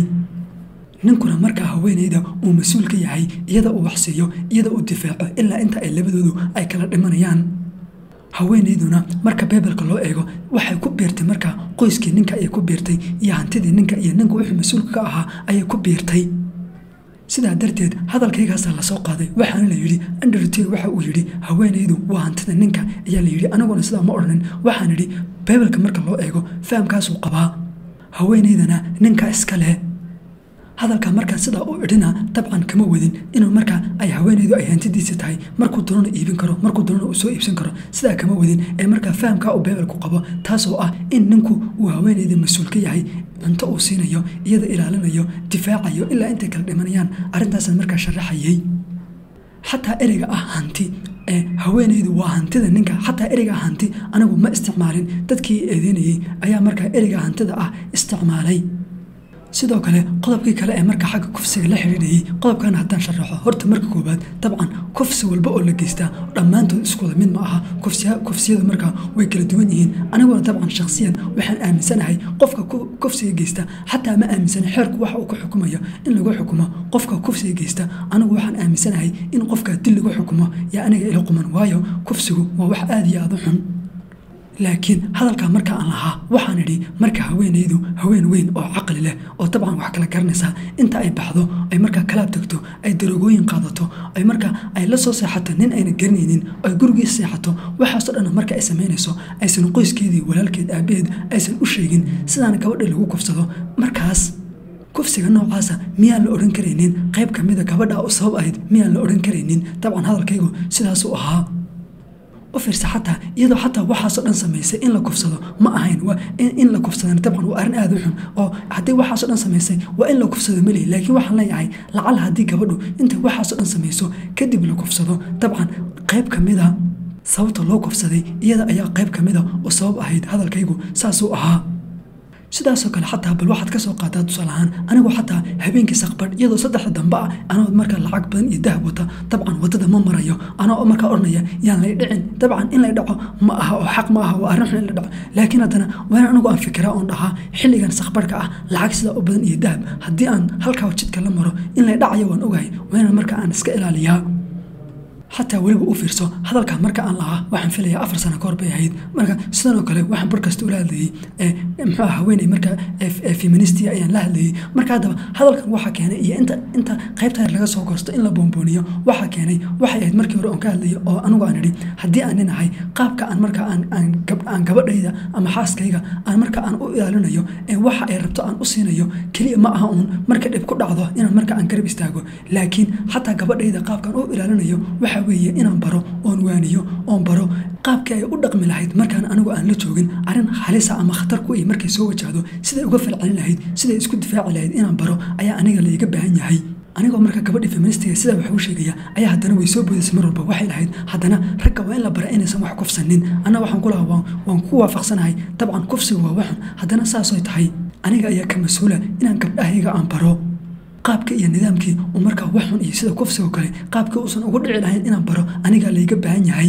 ninkuna markaa haweenayda uu mas-uul ka yahay iyada uu waxsiiyo iyada uu difaaco ilaa inta ay labadoodu ay kala dhimanayaan haweenayduna marka beebelka loo eego waxay ku biirtay markaa qoyskii ninka ayay ku biirtay iyo hantidii ninka iyo ninka wuxuu mas-uulka ka ahaa ayay ku biirtay sidaa darteed hadalkaygaasaa lasoo qaaday waxaana la yidhi andrte waxa uu yidhi haweenaydu waa hantida ninka ayaa la yidhi anaguna sidaa ma odhanin waxaan idhi beebelka marka loo eego fahamkaasuu qabaa haweenaydana ninka iska leh hadalka markaa sidaa u idhina dabcan kama wadin inuu markaa ay haweenaydu ay hantidiisa tahay markuu doonana iibin karo markuu doonana uu soo iibsan karo sidaa kama wadin ee markaa fahamkaa uu beebelku qabo taasoo ah in ninku uu haweenayda mas-uul ka yahay cunto uu siinayo iyada ilaalinayo difaacayo ilaa intay kala dhimanayaan arrintaasaan markaa sharaxayay xataa ereyga ah hanti ee haweenaydu waa hantida ninka xataa ereyga hanti anigu ma isticmaalin dadkii eedeynayey ayaa markaa ereyga hantida ah isticmaalay sidoo kale qodobkii kale ee marka xagga kufsiga la xidhiidhayey qodobkan haddaan sharaxo horta marka koowaad dabcan kufsi walba oo la geystaa dhammaantood iskuwada mid ma aha kufsiyadu markaa way kala duwan yihiin aniguna dabcan shakhsiyan waxaan aaminsanahay qofka kufsiga geysta xataa ma aaminsana xeerku waxa uu ku xukumayo in lagu xukumo qofka kufsiga geysta anigu waxaan aaminsanahay in qofka dil lagu xukumo yaa aniga ila quman waayo kufsigu waa wax aada iyo aada u xun laakiin hadalkaa marka aan lahaa waxaan idhi marka haweenaydu haween weyn oo caqli leh oo dabcan wax kala garanaysaa inta ay baxdo ay markaa kalaab tagto ay darogooyin qaadato ay markaa ay la soo seexato nin ayna garanaynin ay gurigiis seexato waxaasoo dhan marka ay samaynayso aysan qoyskeedii walaalkeed aabaheed aysan u sheegin sidaana gabadha lagu kufsado markaas kufsiga noocaasa miyaan la odhan karaynin qayb ka mida gabadha u sabab ahayd miyaan la odhan karaynin dabcan hadalkaygu sidaasuu ahaa u fiirsa xataa iyadoo xataa waxaasoo dhan samaysay in la kufsado ma ahayn waa in la kufsadana dabcan waa arrin aada u xun oo haddii waxaasoo dhan samaysay waa in la kufsado malihi laakiin waxaan leeyahay lacal haddii gabadhu intay waxaasoo dhan samayso kadib la kufsado dabcan qayb ka mida sababta loo kufsaday iyada ayaa qayb ka mida oo sabab ahayd hadalkaygu saasuu ahaa sidaasoo kale xataa bal waxaad ka soo qaataa tusaale ahaan anigoo xataa habeenkii saqbadh iyadoo saddexda dambe ah anoo markaa lacag badan iyo dahab wata dabcan waddada ma marayo anoo markaa odhanaya yaan lay dhicin dabcan in lay dhaco ma aha oo xaq ma aha waa arrin xun in la dhaco laakiin haddana waan anigu aan fikiraa oon dhahaa xilligan saqbadhka ah lacag sidaa u badan iyo dahab haddii aan halkaa jidka la maro in lay dhacayo waan ogahay waa inaan markaa aan iska ilaaliyaa xataa weliba u fiirso hadalkan marka aan lahaa waxaan filayaa afar sano kahor bay ahayd marka sidan oo kale waxaan bar kasta ula hadlayey muxuu ah haweeney marka feministia ayaan la hadlayey marka haddaba hadalkan waxaa keenay iyo inta inta qaybta yar laga soo goosto in la boombooniyo waxaa keenay waxay ahayd markii hore oon ka hadlayay oo anigu aan idhi haddii aan ninahay qaabka aan marka aan aan gabadhayda ama xaaskayga aan marka aan u ilaalinayo ee waxa ay rabto aan u siinayo keliya ma aha uun marka dhib ku dhacdo inaan marka aan garab istaago laakiin xataa gabadhayda qaabkaan u ilaalinayo waxa weeye inaan baro oon waaniyo oon baro qaabkii ay u dhaqmi lahayd markaan anigu aan la joogin arrin halisa ama khatar ku ay markay soo wajahdo siday uga falcelin lahayd siday isku difaaci lahayd inaan baro ayaa aniga laiga baahan yahay anigoo marka gabadhii feministiga sidaa wax u sheegaya ayaa haddana way soo boodaysa mar walba waxay lahayd haddana ragga waa in la bara inaysan wax kufsanin anna waxaan ku lahaa waan ku waafaqsanahay dabcan kufsigu waa waxun haddana saasoy tahay aniga ayaa ka mas-uula inaan gabdhahayga aan baro qaabka iyo nidaamkii uu markaa waxxun iyo sida kufsigoo kale qaabkii uusan ugu dhici lahayn inaan baro anigaa layga baahan yahay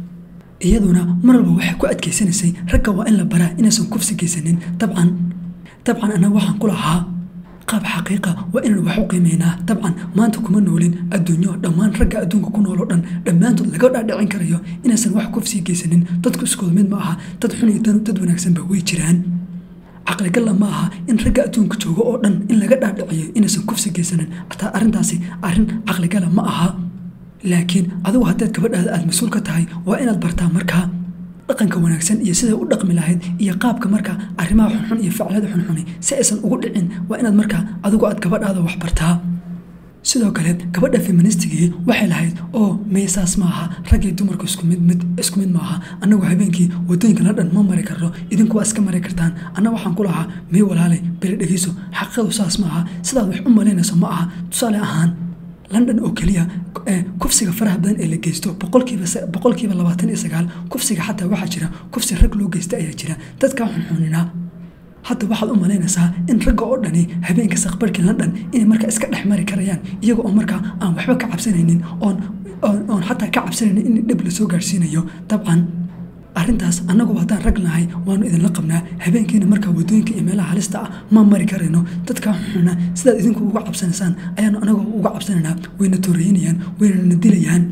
iyaduna mar walba waxay ku adkaysanaysay ragga waa in la baraa inaysan kufsi geysanin dabcan dabcan annaga waxaan ku lahaa qaab xaqiiqa waa inaan wax u qiimeynaa dabcan maanta kuma noolin adduunyo dhammaan ragga adduunka ku nool oo dhan dhammaantood laga dhaadhicin karayo inaysan wax kufsi geysanin dadku iskooda mid ma aha dad xun iyo dad wanaagsanba way jiraan caqligalla ma aha in ragga adduunka jooga oo dhan in laga dhaadhiciyo inaysan kufsi geysanin ataa arrintaasi arrin caqligala ma aha laakiin adigu haddaad gabadhaada aada mas-uul ka tahay waa inaad bartaa markaa dhaqanka wanaagsan iyo siday u dhaqmi lahayd iyo qaabka markaa arrimaha xunxun iyo ficlada xunxuni si aysan ugu dhicin waa inaad markaa adigu aad gabadhaada wax bartaa sidoo kale gabadha feministigii waxay lahayd oo meesaas ma aha raggii dumarku isku mid mid isku mid maaha annagu habeenkii waddooyinka la dhan ma mari karno idinku waa iska mari kartaan anna waxaan ku lahaa mii walaalay beri dhegeyso xaqiiqadu saas ma aha sidaad wax u malaynayso ma aha tusaale ahaan london oo keliya kufsiga faraha badan ee la geysto boqolkiiba labaatan iyo sagaal kufsiga xataa waxaa jira kufsi rag loo geysta ayaa jira dadkaa xunxunina hadda waxaad u malaynaysaa in ragga oo dhani habeenka saqbarhkii london inay markaa iska dhex mari karayaan iyaga oo markaa aan waxba ka cabsanaynin oon oon xataa ka cabsanaynin in dhib lasoo gaarhsiinayo dabcan arrintaas annagu haddaan rag nahay waanu idinla qabnaa habeenkiina markaa waddooyinka iyo meelaha halista ah ma mari karayno dadkaa xunxuna sidaad idinku uga cabsanaysaan ayaanu anagu uga cabsanaynaa wayna tooreynayaan waynana dilayaan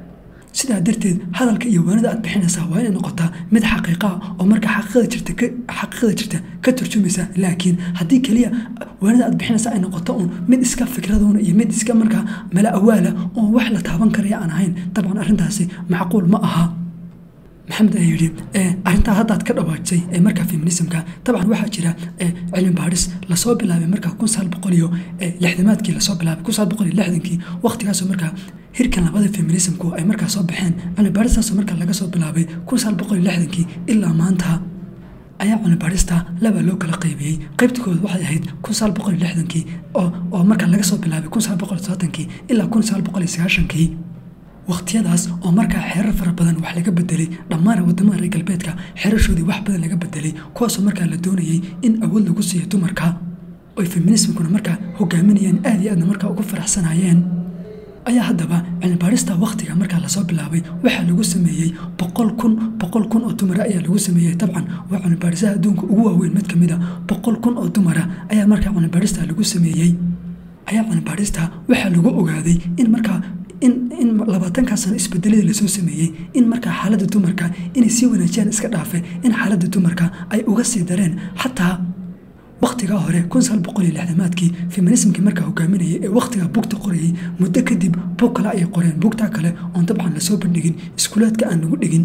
sidaa darteed hadalka iyo waanida aad bixinaysaa waa inay noqotaa mid xaqiiqa ah oo marka xaqiiqada jirta xaqiiqada jirta ka turjumaysa laakiin haddii keliya waanida aad bixinaysaa ay noqoto uun mid iska fikradoona iyo mid iska markaa mala awaala oon wax la taaban karaya aan ahayn dabcan arrintaasi macquul ma aha maxamed ayaa yidhi arrintaa haddaad ka dhawaajisay ee markaa feminismka dabcan waxaa jira cilmi baadhis lasoo bilaabay markaa kun sagaal boqol iyo lixdamaadkii lasoo bilaabay kun sagaal boqol iyo lixdankii waqtigaasoo markaa hirkan labada feminismku ay markaa soo baxeen cilmi baadhistaasoo markaa laga soo bilaabay kun sagaal boqol iyo lixdankii ilaa maanta ayaa cilmibaadhista laba loo kala qaybiyey qaybta koowaad waxay ahayd kun sagaal boqol iyo lixdankii oo oo markaa laga soo bilaabay kun sagaal boqol iyo soddonki ilaa kun sagaal boqol iyo sagaashankii waqtiyadaas oo markaa xeerar fara badan wax laga bedelay dhammaan wadamada reer galbeedka xeerashoodii wax badan laga bedelay kuwaasoo markaa la doonayay in awood lagu siiyo dumarka oy feminismkuna markaa hogaaminayeen aad iyo aadna markaa ugu faraxsanayeen ayaa haddaba cilmibaadhista wakhtiga markaa lasoo bilaabay waxaa lagu sameeyey boqol kun boqol kun oo dumara ayaa lagu sameeyey dabcan waa cilmibaadhisaha adduunka ugu waaweyn mid ka mid a boqol kun oo dumara ayaa markaa cilmibaadhista lagu sameeyey ayaa cilmibaadhista waxaa lagu ogaaday in markaa in in labaatankaa sano isbedeladii lasoo sameeyey in markaa xaaladda dumarka inay sii wanaajiyaan iska dhaafe in xaaladda dumarka ay uga sii dareen xataa wakhtigaa hore kun sagaal boqol iyo lixdamaadkii feminismkii markaa hogaaminayay ee wakhtigaa bugta qorayay muddo kadib bug kale ayay qoreen bugtaa kale oon dabcan lasoo bandhigin iskuulaadka aan lagu dhigin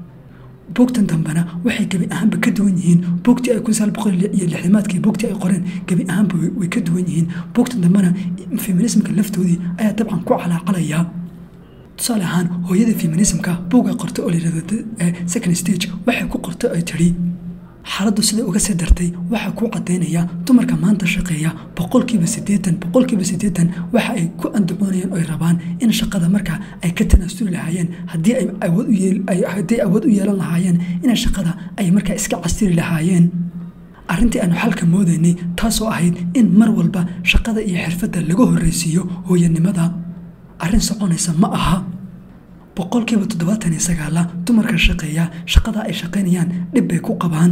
bugtan dambena waxay gebi ahaanba ka duwan yihiin bugtii ay kun sagaal boqol iyo lixdamaadkii bugtii ay qoreen gebi ahaanba way ka duwan yihiin bugtan dambena feminismka laftoodii ayaa dabcan ku calaacalaya tusaale ahaan hooyada feminismka buuga qortay oo layirahdo second stage waxay ku qortay ay tidhi xaaladdu siday uga sii dartay waxaa kuu caddaynaya dumarka maanta shaqeeya boqolkiiba siddeetan boqolkiiba siddeetan waxa ay ku andacoonayaan oo ay rabaan in shaqada marka ay ka tanaasuli lahaayeen haddii ay awood u yeel haddii awood u yeelan lahaayeen inay shaqada ay markaa iska casiri lahaayeen arrintii aanu xalka moodaynay taasoo ahayd in mar walba shaqada iyo xirfadda laga horraysiiyo hooyanimada arrin soconaysa ma aha boqolkiiba toddobaatan iyo sagaala dumarka shaqeeya shaqada ay shaqaynayaan dhib bay ku qabaan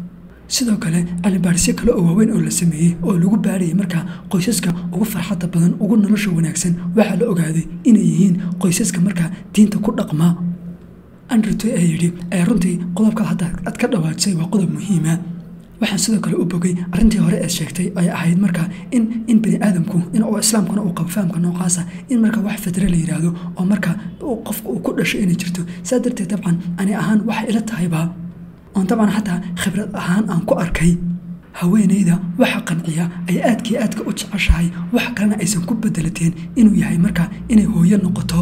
sidoo kale cilmibaarisyo kale oo waaweyn oo la sameeyey oo lagu baarayay markaa qoysaska ugu farxadda badan ugu nolosha wanaagsan waxaa la ogaaday inay yihiin qoysaska markaa diinta ku dhaqmaa andrewtoy ayaa yidhi ee runtii qodobka hadda aad ka dhawaajisay waa qodob muhiima waxaan sidoo kale u bogay arrintii hore eed sheegtay ay ahayd marka in in bani aadamku in oo islaamkuna uu qabo fahamka noocaasa in marka wax fadre la yidhaahdo oo marka qofka uu ku dhasho inay jirto saa darteed dabcan ani ahaan waxay ila tahayba oon dabcan xataa khibrad ahaan aan ku arkay haweenayda waxa qanciya ay aadkii aadka u jeceshahay wax kalena aysan ku bedelateen inuu yahay marka inay hooyo noqoto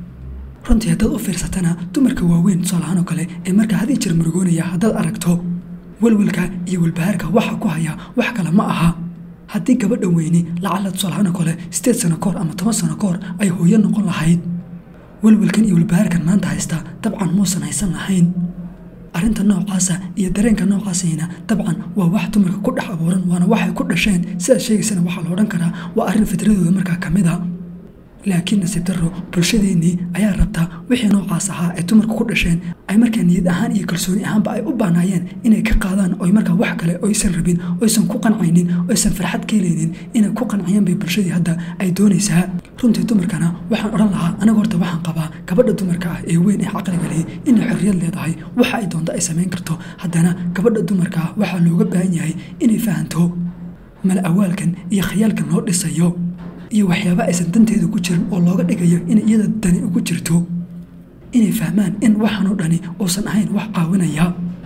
runtii haddaad u fiirsatana dumarka waaweyn tusaalahaan oo kale ee marka had ii jir murugoonaya haddaad aragto welwelka iyo welbahaarka waxa ku haya wax kale ma aha haddii gabadha weyni lacala tusaalahaan kale sideed sano kahor ama toban sano kahor ay hooyo noqon lahayd welwelkan iyo welbahaarkan maanta haysta dabcan muusan haysan lahayn arrinta noocaasa iyo dareenka noocaasayna dabcan waa wax dumarka ku dhex abuuran waana waxay ku dhasheen sidaad sheegaysana waxaa la odhan karaa waa arrin fitradooda markaa ka mid a laakiin nasiib darro bulshadeennii ayaa rabtaa wixii noocaas ahaa ay dumarku ku dhasheen ay markaa niyad ahaan iyo kalsooni ahaanba ay u baanaayeen inay ka qaadaan oy markaa wax kale oysan rabin oysan ku qancaynin oysan farxad ka helaynin inay ku qancayaan bay bulshadii hadda ay doonaysaa runtii dumarkana waxaan odhan lahaa anaga horta waxaan qabaa gabadha dumarka ah ee weyn ee caqliga lihi inay xorriyad leedahay waxa ay doonto ay samayn karto haddana gabadha dumarka ah waxaa looga baahan yahay inay fahanto mala awaalkan iyo khayaalkan loo dhisayo iyo waxyaaba aysan danteeda ku jirin oo looga dhigayo inay iyada dani ugu jirto inay fahmaan in waxaanoo dhani uusan ahayn wax caawinaya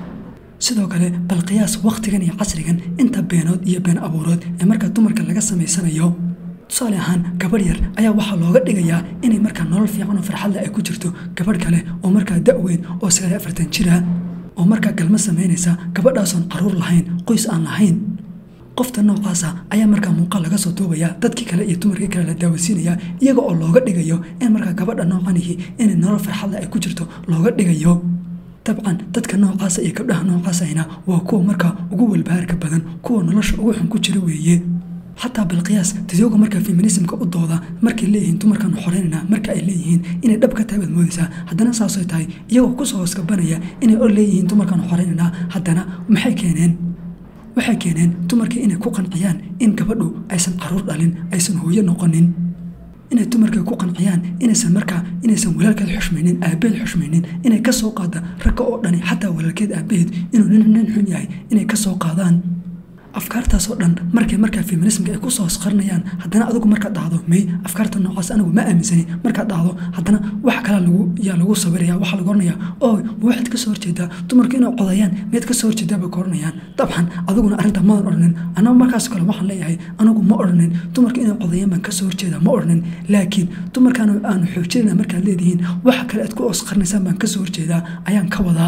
sidoo kale bal qiyaas wakhtigan iyo casrigan inta beenood iyo been abuurood ee markaa dumarka laga samaysanayo tusaale ahaan gabadh yar ayaa waxaa looga dhigayaa inay markaa nolol fiican oo farxadle ay ku jirto gabadh kale oo markaa da-weyn oo sagaal afartan jira oo markaa galmo samaynaysa gabadhaasoon caruur lahayn qoys aan lahayn qofta noocaasa ayaa markaa muuqaal laga soo duubaya dadkii kale iyo dumarkii kale la daawasiinaya iyaga oo looga dhigayo in markaa gabadha noocanihi inay nolol farxadle ay ku jirto looga dhigayo dabcan dadka noocaasa iyo gabdhaha noocaasayna waa kuwa markaa ugu walbahaarka badan kuwa nolosha ugu xun ku jira weeye xataa bilqiyaas dadooga markaa feminismka u dooda markay leeyihiin dumarkaanu xoreynana marka ay leeyihiin inay dhab ka tahay baad moodaysaa haddana saasay tahay iyagoo kusoo hooskabanaya inay or leeyihiin dumarkaanu xoreynana haddana maxay keeneen waxay keeneen dumarkii inay ku qanciyaan in gabadhu aysan caruur dhalin aysan hooyo noqonin inay dumarka ku qanciyaan inaysan markaa inaysan walaalkeed xushmaynin aabaheed xushmaynin inay ka soo qaada ragga oo dhani xataa walaalkeed aabaheed inuu nin nin xun yahay inay ka soo qaadaan afkaartaasoo dhan markay markaa feminismka ay kusoo hosqarinayaan haddana adigu markaad dhahdo may afkaarta noocaas anigu ma aaminsani markaad dhahdo haddana wax kalaa lagu yaa lagu sawiraya waxaa lagu oranayaa oo ma waxaad ka soo horjeedaa dumarku inay codayaan miyaad ka soo horjeedaa bay ka oranayaan dabcan adiguna arrinta maadan odhanin annagu markaas kale waxaan leeyahay anigu ma odhanin dumarku inay codayaan baan ka soo horjeedaa ma odhanin laakiin dumarkaan aanu xoojinayna markaad leedihiin waxa kale aad ku hosqarinaysaan baan ka soo horjeedaa ayaan ka wadaa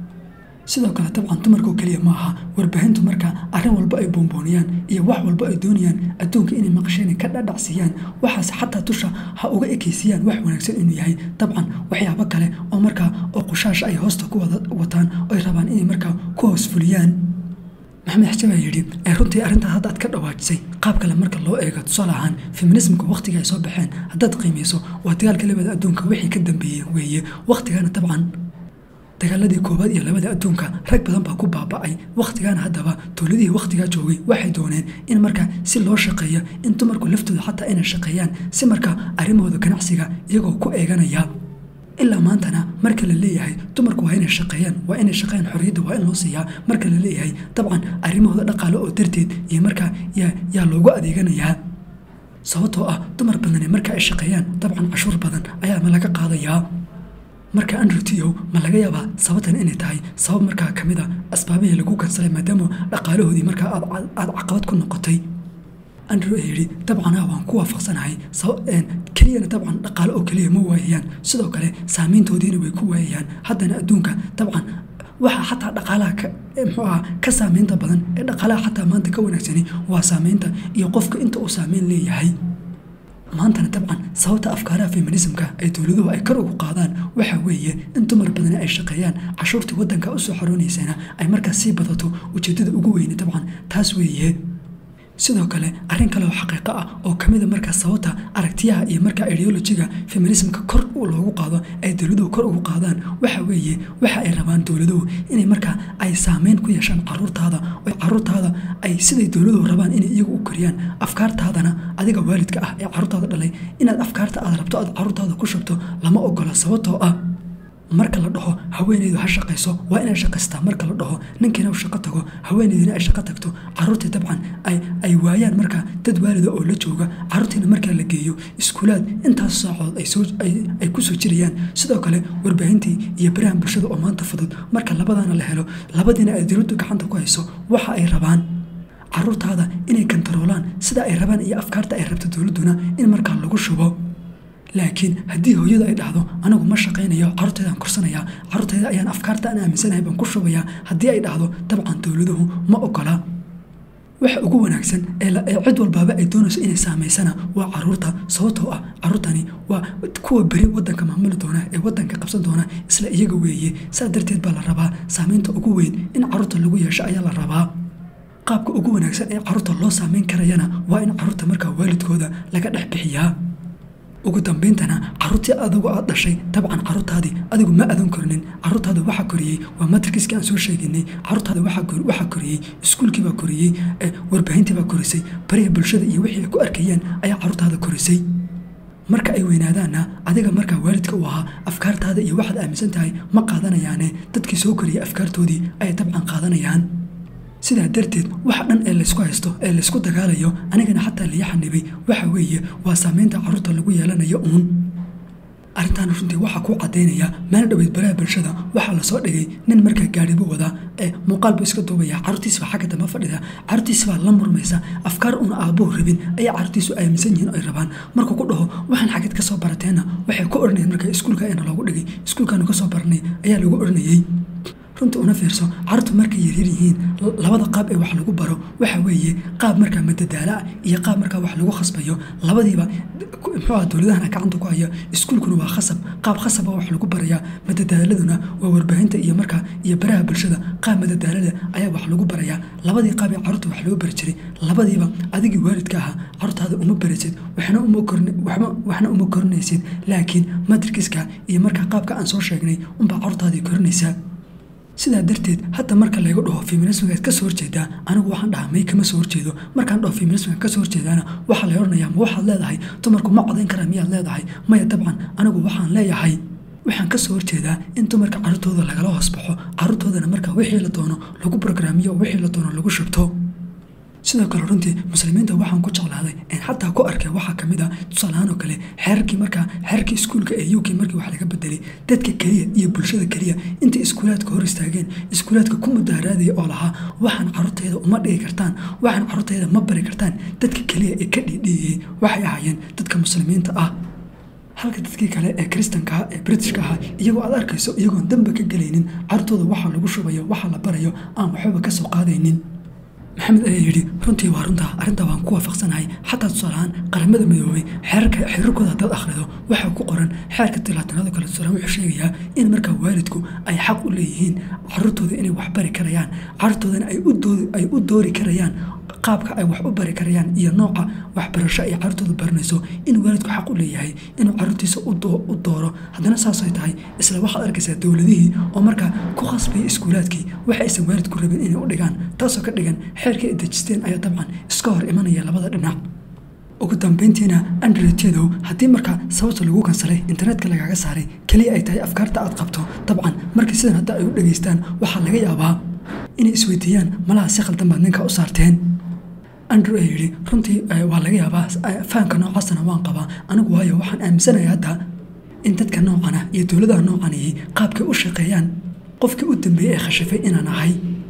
sidoo kale dabcan dumarkoo keliya ma aha warbaahintu marka arrin walba ay boombooniyaan iyo wax walba ay doonayaan adduunka inay maqasheen ka dhadhacsiiyaan waxaas xataa tusha ha uga ekaysiiyaan wax wanaagsan inuu yahay dabcan waxyaabo kale oo markaa oo qushaasha ay hoosta ku wada wataan oy rabaan inay markaa ku hoos fuliyaan maxamed xaje baa yidhi ee runtii arrintaa hadda aad ka dhawaajisay qaab kale marka loo eego tusaale ahaan feminismka wakhtiga ay soo baxeen haddaad qiimayso waa dagaalka labada adduunka wixii ka dambeeyey weeye wakhtigana dabcan dagaaladii koowaad iyo labada adduunka rag badan baa ku baaba'ay wakhtigaana haddaba dowladihii wakhtigaa joogay waxay dooneen in markaa si loo shaqeeyo in dumarku laftooda xataa inay shaqeeyaan si markaa arrimahooda ganacsiga iyagoo ku eeganaya ilaa maantana marka la leeyahay dumarku waa inay shaqeeyaan waa inay shaqeeyaan xorriyadda waa in loo siiyaa marka la leeyahay dabcan arrimahooda dhaqaale oo darteed iyo markaa yaa yaa loogu adeeganayaa sababtoo ah dumar badani marka ay shaqeeyaan dabcan cashuur badan ayaa ma laga qaadayaa marka andrew tio ma laga yaabaa sababtan inay tahay sabab markaa ka mid a asbaabihii lagu kansalay maadaama dhaqaalahoodii markaa aad caqabad ku noqotay andrew ee yidhi dabcan ah waan ku waafaqsanahay keliyana dabcan dhaqaale oo keliya ma waayayaan sidoo kale saameyntoodiina way ku waayayaan haddana adduunka dabcan waxaa xataa dhaqaalaha muxuu aha ka saameynta badan ee dhaqaalaha xataa maanta ka wanaagsani waa saameynta iyo qofka inta uu saameyn leeyahay maantana dabcan sababta afkaaraha feminismka ay dowladuhu ay kor ugu qaadaan waxa weeye in dumar badani ay shaqeeyaan cashuurtii waddanka usoo xoroonaysana ay markaas sii badato ujeeddada ugu weyne dabcan taas weeye sidoo kale arrin kale oo xaqiiqo ah oo ka mida markaas sababta aragtiyaha iyo markaa ideolojiga feminismka kor loogu qaado ay dowladuhu kor ugu qaadaan waxa weeye waxa ay rabaan dowladuhu inay markaa ay saameyn ku yeeshaan caruurtaada oo caruurtaada ay siday dowladuhu rabaan inay iyagu u koriyaan afkaartaadana adiga waalidka ah ee caruurtaada dhalay inaad afkaarta aad rabto aad caruurtaada ku shubto lama ogola sababtoo ah marka la dhaho haweeneydu ha shaqayso waa inay shaqaystaa marka la dhaho ninkiina u shaqo tago haweeneydina ay shaqo tagto caruurtii dabcan ay waayaan markaa dad waalida oo la jooga caruurtiina markaa la geeyo iskuulaad intaas saacood ay kusoo jirayaan sidoo kale warbaahintii iyo barahan bulshada oo maanta fudud marka labadaana la helo labadiina ay dowladdu gacanta ku hayso waxa ay rabaan caruurtaada inay kantaroolaan sida ay rabaan iyo afkaarta ay rabto dowladduna in markaa lagu shubo laakiin haddii hooyadu ay dhahdo anigu ma shaqaynayo caruurteedaan kursanayaa caruurteyda ayaan afkaarta aan aaminsanahay baan ku shubayaa haddii ay dhahdo dabcan dowladuhu ma ogola waxa ugu wanaagsan ee cid walbaaba ay doonayso inay saamaysana waa caruurta sababtoo ah caruurtani waa kuwa beri wadanka maamuli doona ee wadanka qabsan doona isla iyaga weeye saa darteed baa la rabaa saamaynta ugu weyn in caruurta lagu yeesho ayaa la rabaa qaabka ugu wanaagsan ee caruurta loo saamayn karayana waa in caruurta markaa waalidkooda laga dhex bixiyaa ugu dambayntana caruurtii adigu aad dhashay dabcan caruurtaadii adigu ma adan korinin caruurtaada waxaa koriyey waa matrkiskii aan soo sheeginay caruurtaada waxaa koriyey iskuulkiibaa koriyey warbaahintiibaa korisay bariha bulshada iyo wixii ay ku arkayeen ayaa caruurtaada korisay marka ay weynaadaanna adiga markaa waalidka u ahaa afkaartaada iyo waxaad aaminsan tahay ma qaadanayaane dadkii soo koriyey afkaartoodii ayay dabcan qaadanayaan sidaa darteed waxa dhan ee laysku haysto ee laysku dagaalayo anigana xataa lii xanibay waxa weeye waa saameynta caruurta lagu yeelanayo uun arrintan runtii waxaa ku cadaynaya meel dhoweyd baraha bulshada waxaa lasoo dhigay nin markaa gaadhibu wadaa ee muuqaalbu iska duubaya caruurtiisbaa xagga dambe fadhida caruurtiisbaa la murmaysa afkaar una aabuhu rabin ayay caruurtiisu aaminsan yihiin ay rabaan markuu ku dhaho waxaan xageed ka soo barateenna waxay ku odhanayeen markaa iskuulka ayana loogu dhigay iskuulkaanu ka soo baranay ayaa lagu odhanayey runta una fiirso caruurtu markay yaryar yihiin labada qaab ee wax lagu baro waxa weeye qaab markaa madadaala ah iyo qaab markaa wax lagu khasbayo labadiiba muxuu ah dowladahana gacanta ku haya iskuulkuna waa khasab qaab khasaba wax lagu barayaa madadaaladuna waa warbaahinta iyo markaa iyo baraha bulshada qaab madadaalada ayaa wax lagu barayaa labadii qaab ee caruurta wax loo bari jiray labadiiba adigii waalidka ahaa caruurtaada uma barisid waxna uma waxna uma korinaysid laakiin matrkiska iyo markaa qaabka aan soo sheegnay unbaa caruurtaadii korinaysaa sidaa darteed hadda marka laygu dhaho feminismgaad ka soo horjeedaa anigu waxaan dhahaa may kama soo horjeedo markaan dhaho feminismga ka soo horjeedaana waxaa lay odhanayaa ma waxaad leedahay dumarku ma codayn karaa miyaad leedahay maya dabcan anigu waxaan leeyahay waxaan ka soo horjeedaa in dumarka caruurtooda lagala hoos baxo caruurtoodana markaa wixii la doono lagu brograamiyo oo wixii la doono lagu shubto sidoo kale runtii muslimiinta waxaan ku jeclaaday en xataa ku arkay waxaa kamid a tusaalahaan oo kale xeerarkii markaa xeerarkii iskuulka ee uk markii wax laga bedelay dadka keliya iyo bulshada keliya intay iskuulaadka hor istaageen iskuulaadka ku mudaaraadaya oo lahaa waxaan caruurtayda uma dhigi kartaan waxaan caruurtayda ma bari kartaan dadka keliya ee ka dhiidhiiyey waxay ahaayeen dadka muslimiinta ah halka dadkii kale ee kristanka ee britishka ahaa iyagoo aad arkayso iyagoon damba ka gelaynin caruurtooda waxa lagu shubayo waxa la barayo aan waxbaba ka soo qaadaynin maxamed ayaa yidhi runtii waa runtaa arrintaa waan ku waafaqsanahay xataa tusaalahaan qaramada midoobay xeerarka xeerarkooda haddaad akhrido waxaa ku qoran xeerka tilaatanaado kale tusaalahaan wuxuu sheegayaa in markaa waalidku ay xaq u leeyihiin caruurtooda inay wax bari karayaan caruurtoodana ay u doori karayaan qaabka ay wax u bari karayaan iyo nooca waxbarasho ay caruurtooda baranayso in waalidku xaq u leeyahay inuu caruurtiisa u dooro haddana saasay tahay isla waxaad arkaysaa dowladihii oo markaa ku khasbaya iskuulaadkii waxa aysan waalidku rabin inay u dhigaan taasoo ka dhigan xeerkii ay dejisteen ayaa dabcan iska hor imanaya labada dhinac ugu dambayntiina andretedow haddii markaa sababta lagu kansalay internetka lagaaga saaray keliya ay tahay afkaarta aad qabto dabcan markii sidan hadda ay u dhegaystaan waxaa laga yaabaa inay isweydiiyaan malaha si khaldan baad ninka u saarteen andrew ee yidhi runtii waa laga yaabaa fahamka noocaasana waan qabaa anigu waayo waxaan aaminsanaya hadda in dadka noocana iyo dowladaha noocanayay qaabkay u shaqeeyaan qofkii u dambeeyey ee khashifay inaan ahay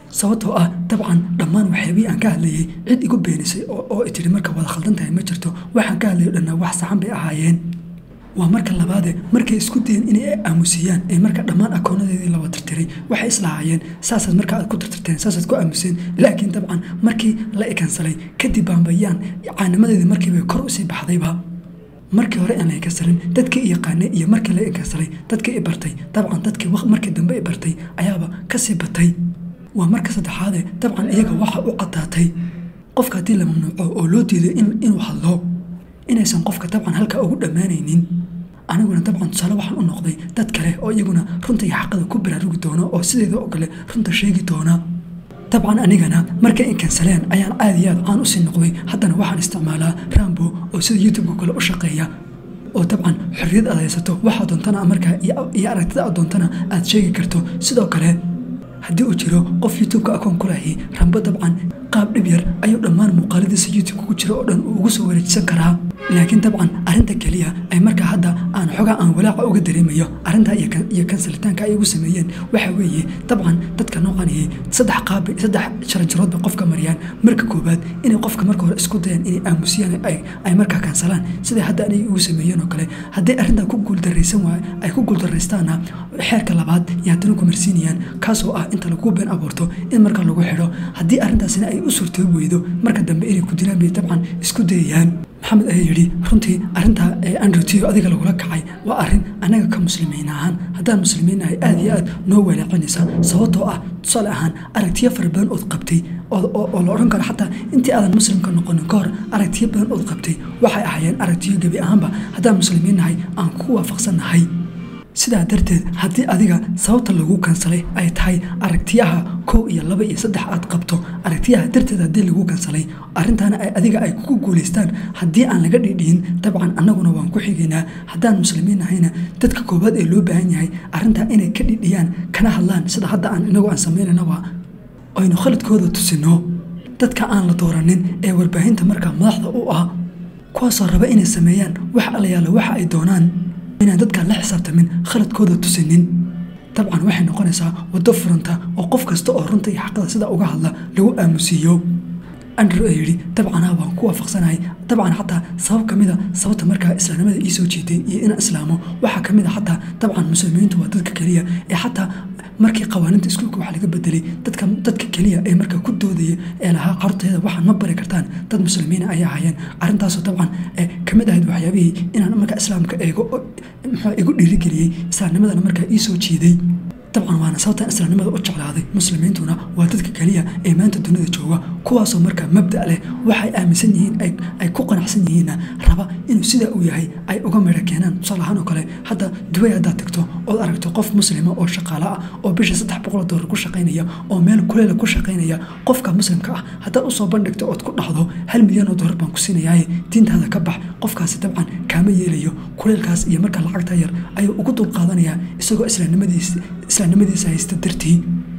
sababtoo ah dabcan dhammaan waxyaabihii aan ka hadlayay cid igu beenisay oo i tiri marka wada khaldan tahay ma jirto waxaan ka hadlayo dhanna wax saxan bay ahaayeen waa marka labaade markay isku dayeen inay aamusiyaan ee marka dhammaan akoonadeedii laba tirtiray waxay islahaayeen saasaad marka aad ku tirtirteen saasaad ku aamuseen laakiin dabcan markii la ikansalay kadib baanbayaan caanimadeedii markiiba kor usii baxdayba markii hore aan la ikansalin dadkii i yaqaanay iyo markii la ikansalay dadkii i bartay dabcan dadkii markii dambe i bartay ayaaba kasii batay waa marka saddexaade dabcan iyaga waxa u caddaatay qofka haddii la mamnuuco oo loo diiday inuu hadlo inaysan qofka dabcan halkaa ugu dhammaanaynin aniguna dabcan tusaale waxaan u noqday dad kale oo iyaguna runta iyo xaqada ku baraarugi doona oo sideeda oo kale runta sheegi doona dabcan anigana markay inkansaleen ayaan aad iyo aad caan usii noqday haddana waxaan isticmaalaa rambo oo sida youtubeka kale u shaqeeya oo dabcan xorriyad aad haysato waxaa doontana markaa iyo aragtida aad doontana aad sheegi karto sidoo kale haddii uu jiro qof youtubeka akoon ku lahi rambo dabcan qaab dhib yar ayuu dhammaan muuqaaladiisa youtubeka ku jira oo dhan uu ugu soo wareejisan karaa laakiin dabcan arrinta keliya ay markaa hadda aan xogaa aan walaaca uga dareemayo arrintaa iyo kansalitaanka ay ugu sameeyeen waxa weeye dabcan dadka noocanayay saddex qaabay saddex jaranjarood bay qofka mariyaan marka koowaad inay qofka marka hore isku dayaan inay aamusiyaan ay markaa kansalaan siday hadda anay ugu sameeyeen oo kale haddii arrintaa ku guuldaraysan waay ay ku guuldaraystaana xeerka labaad iyo haddana ku marsiinayaan kaasoo ah inta lagu been abuurto in marka lagu xidho haddii arrintaasina ay u suurtoobi weydo marka dambe inay ku dilaan bay dabcan isku dayayaan maxamed ayaa yidhi runtii arrintaa ee andrew tio adiga lagula kacay waa arrin annaga ka muslimiin ahaan haddaan muslimiin nahay aad iyo aad noo walaacinaysa sababtoo ah tusaale ahaan aragtiyo fara badan ood qabtay oo la odhan karo xataa intii aadan muslimka noqonin ka hor aragtiyo badan ood qabtay waxay ahaayeen aragtiyo gebi ahaanba haddaan muslimiin nahay aan ku waafaqsan nahay sidaa darteed haddii adiga sababta lagu kansalay ay tahay aragtiyaha kow iyo laba iyo saddex aad qabto aragtiyaha darteed haddii lagu kansalay arrintaana ay adiga ay kugu guulaystaan haddii aan laga dhidhiin dabcan annaguna waan ku xigaynaa haddaan muslimiin nahayna dadka koowaad ee loo baahan yahay arrintaa inay ka dhidhiyaan kana hadlaan sida hadda aan inagu aan samaynanaba aynu khaladkooda tusino dadka aan la dooranin ee warbaahinta markaa madaxda u ah kuwaasoo raba inay sameeyaan wax alayaala waxa ay doonaan inaan dadkaan la xisaabtamin khaladkooda tusinin dabcan waxay noqonaysaa waddo furanta oo qof kasta oo runta iyo xaqada sida uga hadla lagu aamusiiyo andrew ee yidhi dabcanaa waan ku waafaqsanahay dabcan xataa sabab ka mida sababta markaa islaamnimada ii soo jeeday iyo inaan islaamo waxaa ka mid a xataa dabcan muslimiintu waa dadka keliya ee xataa markii qawaaniinta iskuulka wax laga bedelay dadka dadka keliya ee markaa ku doodaya ee lahaa carruurteeda waxaan ma bari kartaan dad muslimiina ayay ahaayeen arrintaasoo dabcan ka mid ahayd waxyaabihii inaan markaa islaamka eego muxuu igu dhiirigeliyey islaamnimadana markaa ii soo jeeday dabcan waana sababtaan islaamnimada u jeclaaday muslimiintuna waa dadka keliya ee maanta dunida jooga kuwaasoo markaa mabda leh waxay aaminsan yihiin ay ku qanacsan yihiinna raba inuu sidaa uu yahay ay uga midho keenaan tusaale ahaan oo kale hadda dubay haddaad tagto ood aragto qof muslima oo shaqaale ah oo bisha saddex boqol doolar ku shaqaynaya oo meel kuleela ku shaqaynaya qofka muslimka ah haddaad usoo bandhigto ood ku dhahdo hal milyan oo doolar baan ku siinayaye diintaada ka bax qofkaasi dabcan kaama yeelayo kuleelkaas iyo marka lacagta yar ayuu ugu dulqaadanayaa isagoo islaamnimadiis islaamnimadiisa haysta dartii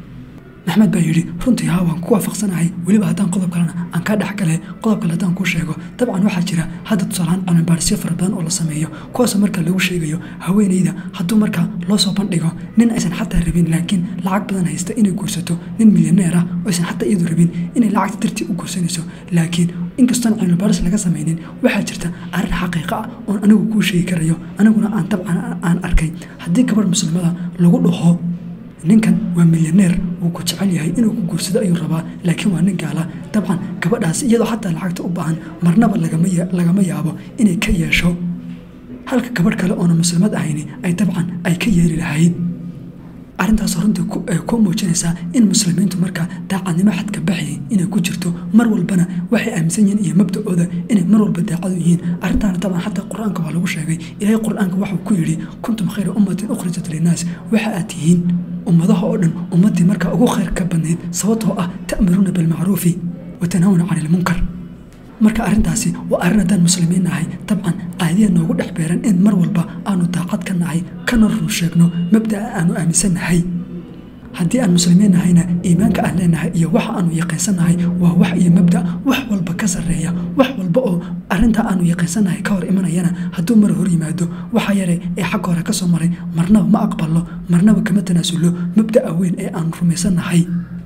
maxmed baa yidhi runtii haa waan ku waafaqsanahay weliba haddaan qodob kalena aan kaa dhex gale qodob kale haddaan kuu sheego dabcan waxaa jira hadda tusaalahaan cilmibaarisyo fara badan oo la sameeyo kuwaasoo marka lagu sheegayo haweenayda hadduu marka loo soo bandhigo nin aysan xataa rabin laakiin lacag badan haysta inay guursato nin milyaneer ah oo aysan xataa iyadu rabin inay lacagta dartii u guursanayso laakiin inkastoon cilmibaaris laga samaynin waxaa jirta arrin xaqiiqa ah oon anigu kuu sheegi karayo aniguna aan dabcan aan arkay haddii gabadh muslimada lagu dhaho ninkan waa milyaneer wuu ku jecel yahay inuu ku guursado ayuu rabaa laakiin waa nin gaala dabcan gabadhaas iyadoo xataa lacagta u baahan marnaba lagama yaabo inay ka yeesho halka gabadh kale oona muslimad ahayni ay dabcan ay ka yeeli lahayd arrintaas runtii ku muujinaysaa in muslimiintu markaa daacadnimo xadka baxi inay ku jirto mar walbana waxay aaminsan yihiin iyo mabdacooda inay mar walba daacadu yihiin arrintaana dabcan xataa qur-aanka waa lagu sheegay ilaahay qur-aanka waxuu ku yidhi kuntum khayra ummatin ukhrijat linnaas waxa aad tihiin ummadaha oo dhan ummaddii markaa ugu khayr ka badnayd sababtoo ah ta'muruuna bilmacruufi wa tanhawna cani ilmunkar marka arrintaasi waa arrin haddaan muslimiin nahay dabcan caadiya noogu dhex beeran in mar walba aanu daacad ka nahay kana run sheegno mabda'a aanu aaminsan nahay haddii aan muslimiin nahayna iimaanka aan leenahay iyo waxa aanu yaqiinsannahay waa wax iyo mabda wax walba ka sarreeya wax walba oo arrintaa aanu yaqiinsannahay ka hor imanayana hadduu mar hor yimaado waxa yare ee xagga hore ka soo maray marnaba ma aqballo marnaba kama tanaasullo mabda'a weyn ee aanu rumaysannahay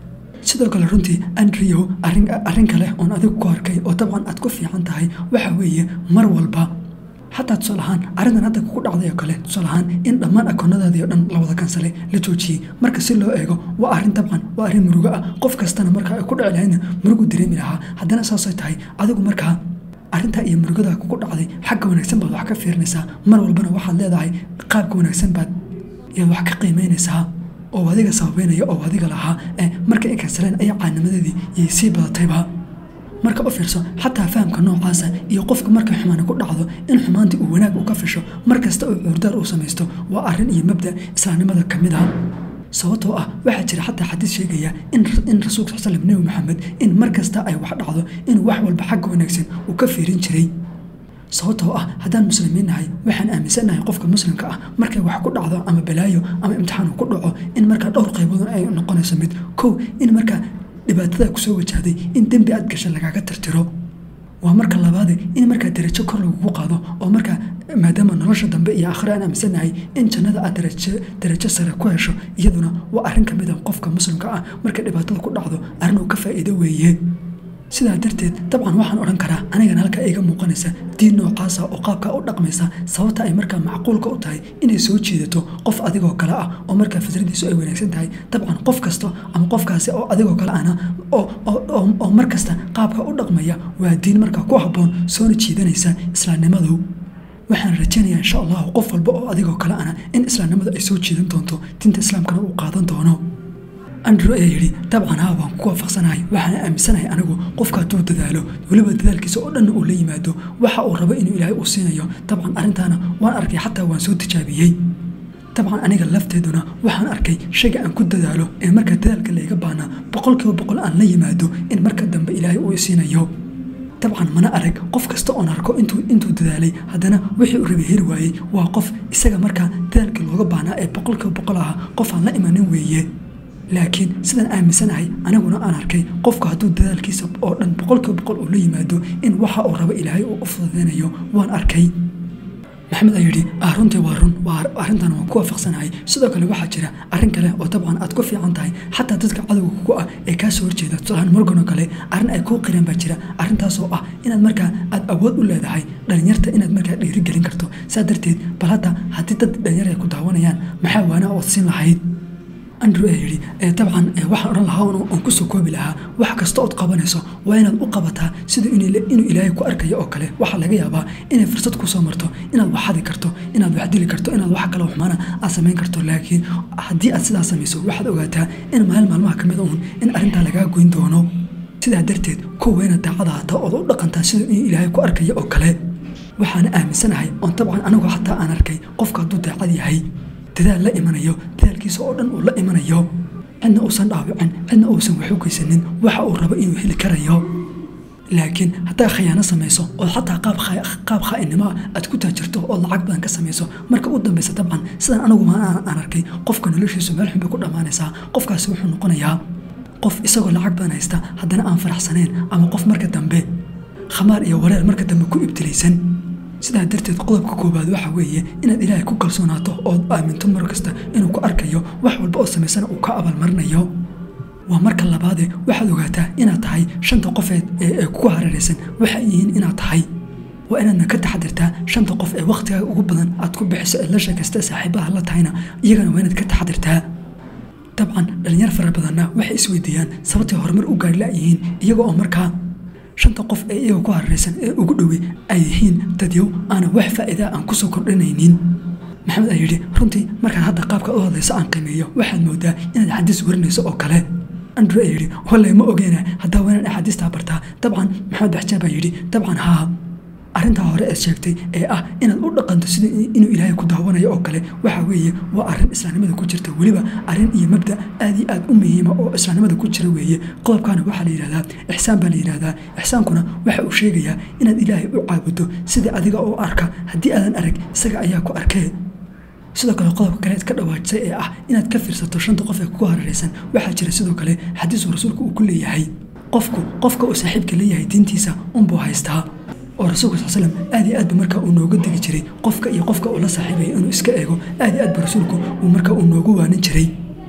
sidoo kale runtii andrew arrin arrin kale oon adigu ku arkay oo dabcan aad ku fiican tahay waxa weeye mar walba xataa tusaale ahaan arrintan hadda kugu dhacday oo kale tusaale ahaan in dhammaan akoonadaadii oo dhan la wada kansalay la joojiyey marka si loo eego waa arrin dabcan waa arrin murugo ah qof kastana marka ay ku dhici lahaydna murugu dareemi lahaa haddana saasay tahay adigu markaa arrintaa iyo murugada kugu dhacday xagga wanaagsan baad wax ka fiirinaysaa mar walbana waxaad leedahay qaabka wanaagsan baad yaad wax ka qiimeynaysaa oo adiga sababeynaya oo adiga lahaa ee marka ay kansaleen ayaa caanimadeedii yay sii badatayba marka u fiirso xataa fahamka noocaasa iyo qofka markay xumaani ku dhacdo in xumaantii uu wanaag u ka fisho mar kasta oo cuurdaar uu samaysto waa arrin iyo mabda islaamnimada ka mid ah sababtoo ah waxaa jira xataa xadiis sheegaya in rasuulka sal slam nebi maxamed in mar kasta ay wax dhacdo inuu wax walba xagga wanaagsan uu ka fiirin jiray sababtoo ah haddaan muslimiin nahay waxaan aaminsannahay qofka muslimka ah markay wax ku dhacdo ama balaayo ama imtixaan uu ku dhaco in markaa dhowr qaybood ay noqonayso mid kow in markaa dhibaatada kusoo wajahday in dembi aad gasha lagaaga tirtiro waa marka labaade in markaa darajo kor lagugu qaado oo markaa maadaama nolosha dambe iyo aakhire aan aaminsannahay in jannada aad darajo sare ku hesho iyaduna waa arrin ka mid a qofka muslimka ah markay dhibaatada ku dhacdo arrin uu ka faa'iido weeye sidaa darteed dabcan waxaan odhan karaa anigana halkaa iga muuqanaysa diin noocaasa oo qaabkaa u dhaqmaysa sababta ay markaa macquulka u tahay inay soo jiidato qof adigoo kale ah oo markaa fikradiisu ay wanaagsan tahay dabcan qof kasta ama qofkaasi oo adigoo kale ahna oo mar kasta qaabka u dhaqmaya waa diin markaa ku habboon soona jiidanaysa islaamnimadu waxaan rajaynayaa insha allahu qof walba oo adigoo kale ahna in islaamnimadu ay soo jiidan doonto diinta islaamkana uu qaadan doono andrew ayaa yidhi dabcan haa waan ku waafaqsanahay waxaana aaminsanahay anigu qofka hadduu dadaalo weliba dadaalkiisa oo dhanna uu la yimaado waxa uu rabo inuu ilaahay uu siinayo dabcan arrintaana waan arkay xataa waan soo tijaabiyey dabcan aniga lafteeduna waxaan arkay shayga aan ku dadaalo ee marka dadaalka layga baanaa boqolkiiba boqol aan la yimaado in marka dambe ilaahay uu isiinayo dabcan mana arag qof kasta oon arko intuu dadaalay haddana wixii uu rabay heli waayey waa qof isaga markaa dadaalkii looga baanaa ee boqolkiiba boqol aha qof aan la imanin weeye laakiin sidaan aaminsanahay aniguna aan arkay qofku hadduu dadaalkiisa oo dhan boqolkiiba boqol uu la yimaado in waxa uu rabo ilaahay uu u fududeynayo waan arkay maxamed ayaa yidhi ah runtii waa run waa arrintan waan ku waafaqsanahay sidoo kale waxaa jira arrin kale oo dabcan aad ku fiican tahay xataa dadka cadowga kugu ah ee kaa soo horjeeda tusaalahaan morgan oo kale arrin ay kuu qireen baa jira arrintaasoo ah inaad markaa aad awood u leedahay dhalinyarta inaad markaa dhiirigelin karto saa darteed bal hadda haddii dad dhalinyar ay ku daawanayaan maxaa waana ood siin lahayd andrew ayaa yidhi dabcan waxaan odhan lahaa oon kusoo koobi lahaa wax kasta ood qabanayso waa inaad u qabataa sida inuu ilaahay ku arkayo oo kale waxaa laga yaabaa inay fursad kusoo marto inaad wax xadi karto inaad wax dili karto inaad wax kale waxmaana aad samayn karto laakiin haddii aad sidaa samayso waxaad ogaataa in maalin maalmaha ka mid uun in arrintaa lagaa goyn doono sidaa darteed kuwa inaad daacada hata ood u dhaqantaa sida inuu ilaahay ku arkayo oo kale waxaana aaminsanahay oon dabcan anigu xataa aan arkay qofka hadduu daacad yahay dadaal la imanayo dadaalkiisa oo dhan uu la imanayo cidna uusan dhaawicin cidna uusan wax u geysanin waxa uu rabo inuu heli karayo laakiin haddaa khayaano samayso ood xataa qaab khaa'inimo ah aad ku taajirto ood lacag badan ka samayso marka u dambaysa dabcan sidaan anigu aan arkay qofka noloshiisu meel xun bay ku dhammaanaysaa qofkaasi wuxuu noqonayaa qof isagoo lacag badan haysta haddana aan faraxsanayn ama qof marka dambe khamaar iyo wareer marka dambe ku ibtilaysan sidaa darteed qodobka koowaad waxa weeye inaad ilaahay ku kalsoonaato ood aaminto mar kasta inuu ku arkayo wax walba oo samaysana uu ka abaalmarinayo waa marka labaade waxaad ogaataa inaad tahay shanta qofeed ee kugu hareeraysan waxay yihiin inaad tahay waa inaadna ka taxadirtaa shanta qof ee wakhtigaaga ugu badan aad ku bixiso ee la sheekaysta saaxiibaha la tahayna iyagana waa inaad ka taxadirtaa dabcan dhalinyar fara badanna waxay isweydiiyaan sababtay horumar u gaari la'yihiin iyaga oo markaa shanta qof ee iyaga ku hareeraysan ee ugu dhowey ay yihiin dadyow aana wax faa'iidaa aan kusoo kordhinaynin maxamed ayaa yidhi runtii markaad hadda qaabka u hadlayso aan qiimeeyo waxaad moodaa inaad xadiis warinayso oo kale andrew ayaa yidhi wallay ma ogeena haddaa waa inaan axaadiistaa bartaa dabcan maxamed baxjaan baa yidhi dabcan haa arrintaa hore eed sheegtay ee ah inaad u dhaqanto sida inuu ilaahay ku daawanayo oo kale waxa weeye waa arrin islaamnimada ku jirta weliba arrin iyo mabda aad iyo aad u muhiima oo islaamnimada ku jira weeye qodobkaana waxaa la yidhahdaa ixsaan baa la yidhahdaa ixsaankuna waxa uu sheegayaa inaad ilaahay u caabudo sida adiga oo arka haddii aadan arag isaga ayaa ku arkee sidoo kale qodobka kale ka dhawaajisay ee ah inaad ka fiirsato shanta qof ee kugu hareeraysan waxaa jira sidoo kale xadiisuu rasuulku uu ku leeyahay qofku qofka uu saaxiibka leeyahay diintiisa unbuu haystaa oo rasuulka sal slam aad iyo aad ba markaa uu nooga degi jiray qofka iyo qofka uu la saaxiibaya inuu iska eego aad iyo aad ba rasuulku uu markaa uu noogu waanin jiray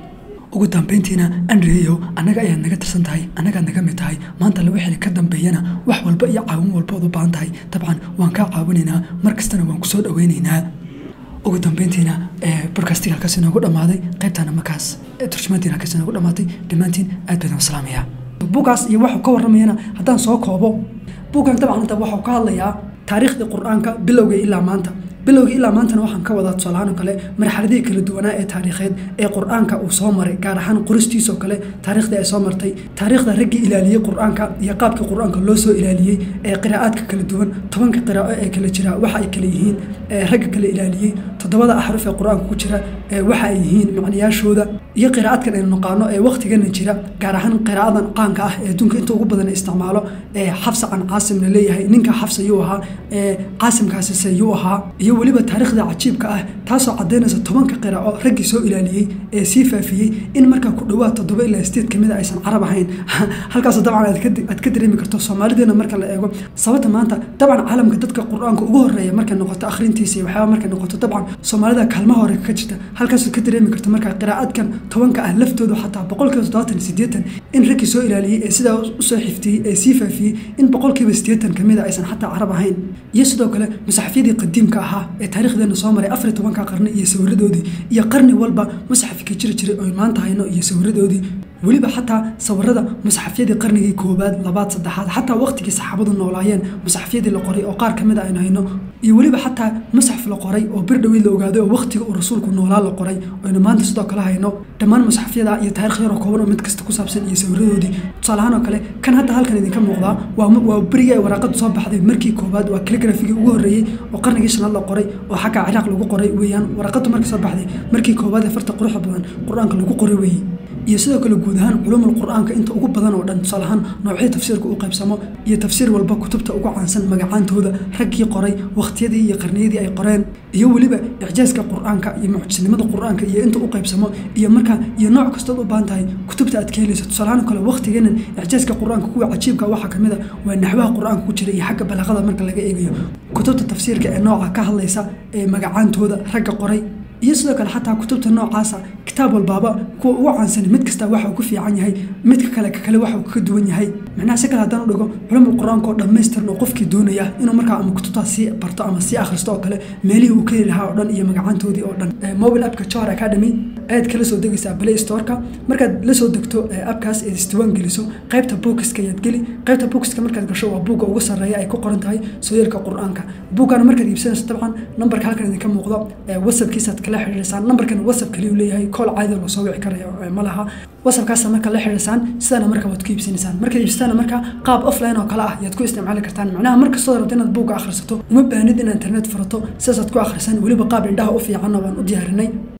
ugu dambayntiina andreyo annaga ayaad naga tirsan tahay annagaad naga mid tahay maanta la wixii ka dambeeyana wax walba iyo caawin walba ood u baahan tahay dabcan waan kaa caawinaynaa mar kastana waan ku soo dhoweynaynaa ugu dambeyntiina bodkastiga halkaas inoogu dhammaaday qaybtaana markaas turjumaantiina halkaas inoogu dhammaatay dhammaantiin aad baydaan salaamaya buugaas iyo waxuu ka warramayana haddaan soo koobo buuggan dabcan hadda waxuu ka hadlayaa taariikhdii qur-aanka bilowga ilaa maanta bilowga ilaa maantana waxaan ka wadaa tusaalahaan oo kale marxaladihii kala duwanaa ee taariikheed ee qur-aanka uu soo maray gaar ahaan qoristiisoo kale taariikhdii ay soo martay taariikhda raggii ilaaliyey qur-aanka iyo qaabkii qur-aanka loo soo ilaaliyey ee qiraa'aadka kala duwan tobanka qiraa'o ee kala jira waxa ay kala yihiin ragga kala ilaaliyey toddobada axruf ee qur-aanka ku jira waxa ay yihiin macnayaashooda iyo qiraa'adkan aynu naqaano ee wakhtigana jira gaar ahaan qiraa'adan qaanka ah ee adduunka inta ugu badan isticmaalo ee xafsa can caasim la leeyahay ninka xafsa yuu ahaa ee caasimkaasise yuu ahaa iyo weliba taariikhda cajiibka ah taasoo caddaynaysa tobanka qiraaco raggii soo ilaaliyey ee sii faafiyey in markaa ku dhowaad toddoba ilaa sideed kamid a aysan carab ahayn halkaasoo dabcan aad ka dareemi karto soomaalideena marka la eego sababta maanta dabcan caalamka dadka qur-aanka ugu horeeya markay noqoto akhrintiisa iyo waxyaaba markay noqoto dabcan soomaalida kaalmaha hore ka jirta halkaasoo ka dareemi karto markaa qiraa'adkan tobanka ah laftoodu xataa boqolkiiba toddobaatan sideetan in raggii soo ilaaliyey ee sidaa usoo xiftiyey ee sii faafiyey in boqolkiiba sideetan kamid a aysan xataa carab ahayn iyo sidoo kale musaxafyadii qadiimka ahaa ee taarikhdeena soo maray afar iyo tobanka qarni iyo sawiradoodii iyo qarni walba musxafka jiri jiray oy maanta hayno iyo sawiradoodii weliba xataa sawirada musxafyadii qarnigii koowaad labaad saddexaad xataa waqtigii saxaabadu noolaayeen musxafyadii la qoray oo qaar kamid a aynu hayno iyo weliba xataa musxaf la qoray oo bir dhaweyd la ogaaday oo waqtiga uu rasuulku noolaa la qoray oynu maanta sidoo kale hayno dhammaan musxafyada iyo taarikh yaroo kooban oo mid kasta ku saabsan iyo sawiradoodii tusaalahaan oo kale kan hadda halkan idinka muuqdaa waa berigii ay waraaqadu soo baxday markii koowaad waa kaligrafigii ugu horreeyey oo qarnigii shanaad la qoray oo xagga ciraaq lagu qoray weeyaan waraqadu markii soo baxday markii koowaad ee farta quruxda badan qur-aanka lagu qoray weeye iyo sidoo kale guud ahaan culumul qur-aanka inta ugu badan oo dhan tusaale ahaan noocyada tafsiirka u qaybsamo iyo tafsiir walba kutubta ugu caansan magacaantooda raggii qoray wakhtiyadii iyo qarniyadii ay qoreen iyo weliba icjaaska qur-aanka iyo mucjisnimada qur-aanka iyo inta u qaybsamo iyo markaa iyo nooc kastood u baahan tahay kutubta aad ka helayso tusaalahaan kale waktigeenan icjaaska qur-aanka kuwa cajiibka waxaa kamid a waa naxwaha qur-aanka ku jira iyo xagga balaaqada marka laga eegayo kutubta tafsiirka ee nooca ka hadlaysa ee magacaantooda ragga qoray iyo sidoo kale xataa kutubta noocaasa kitaab walbaaba kuwa ugu caansan mid kasta waxa uu ku fiican yahay midka kale ka kale waxa uu kaga duwan yahay macnaha si kale haddaan u dhigo culumul qur-aanka oo dhammaystiran oo qofkii doonaya inuu markaa ama kutubtaas sii barto ama sii akhristo oo kale meelihii uu ka heli lahaa oo dhan iyo magacaantoodii oo dhan mobile appka johar academy ayaad kala soo degaysaa play storeka markaad la soo degto appkaas eed isdiwaan geliso qaybta bookiska ayaad geli qaybta bookiska markaad gasho waa buugga ugu sarreeya ay ku qoran tahay sooyaalka qur-aanka buuggaana markaad iibsanayso dabcan nambarka halkan idinka muuqdo whatsappkiisaad kala xiriirsaan nambarkan whatsapp kaliyu leeyahay kool caadi loo soo wici karayo ma laha whatsappkaasa marka la xiriirsaan sidaana marka waad ku iibsanaysaan markaad iibsataana marka qaab offline oo kale ah yaad ku isticmaali kartaan macnaha markastoo rabto inaad buugga akhrisato uma baahnid inaad internet furato sidaasaad ku akhrisaan weliba qaab indhaha u fiicanna waan u diyaarinay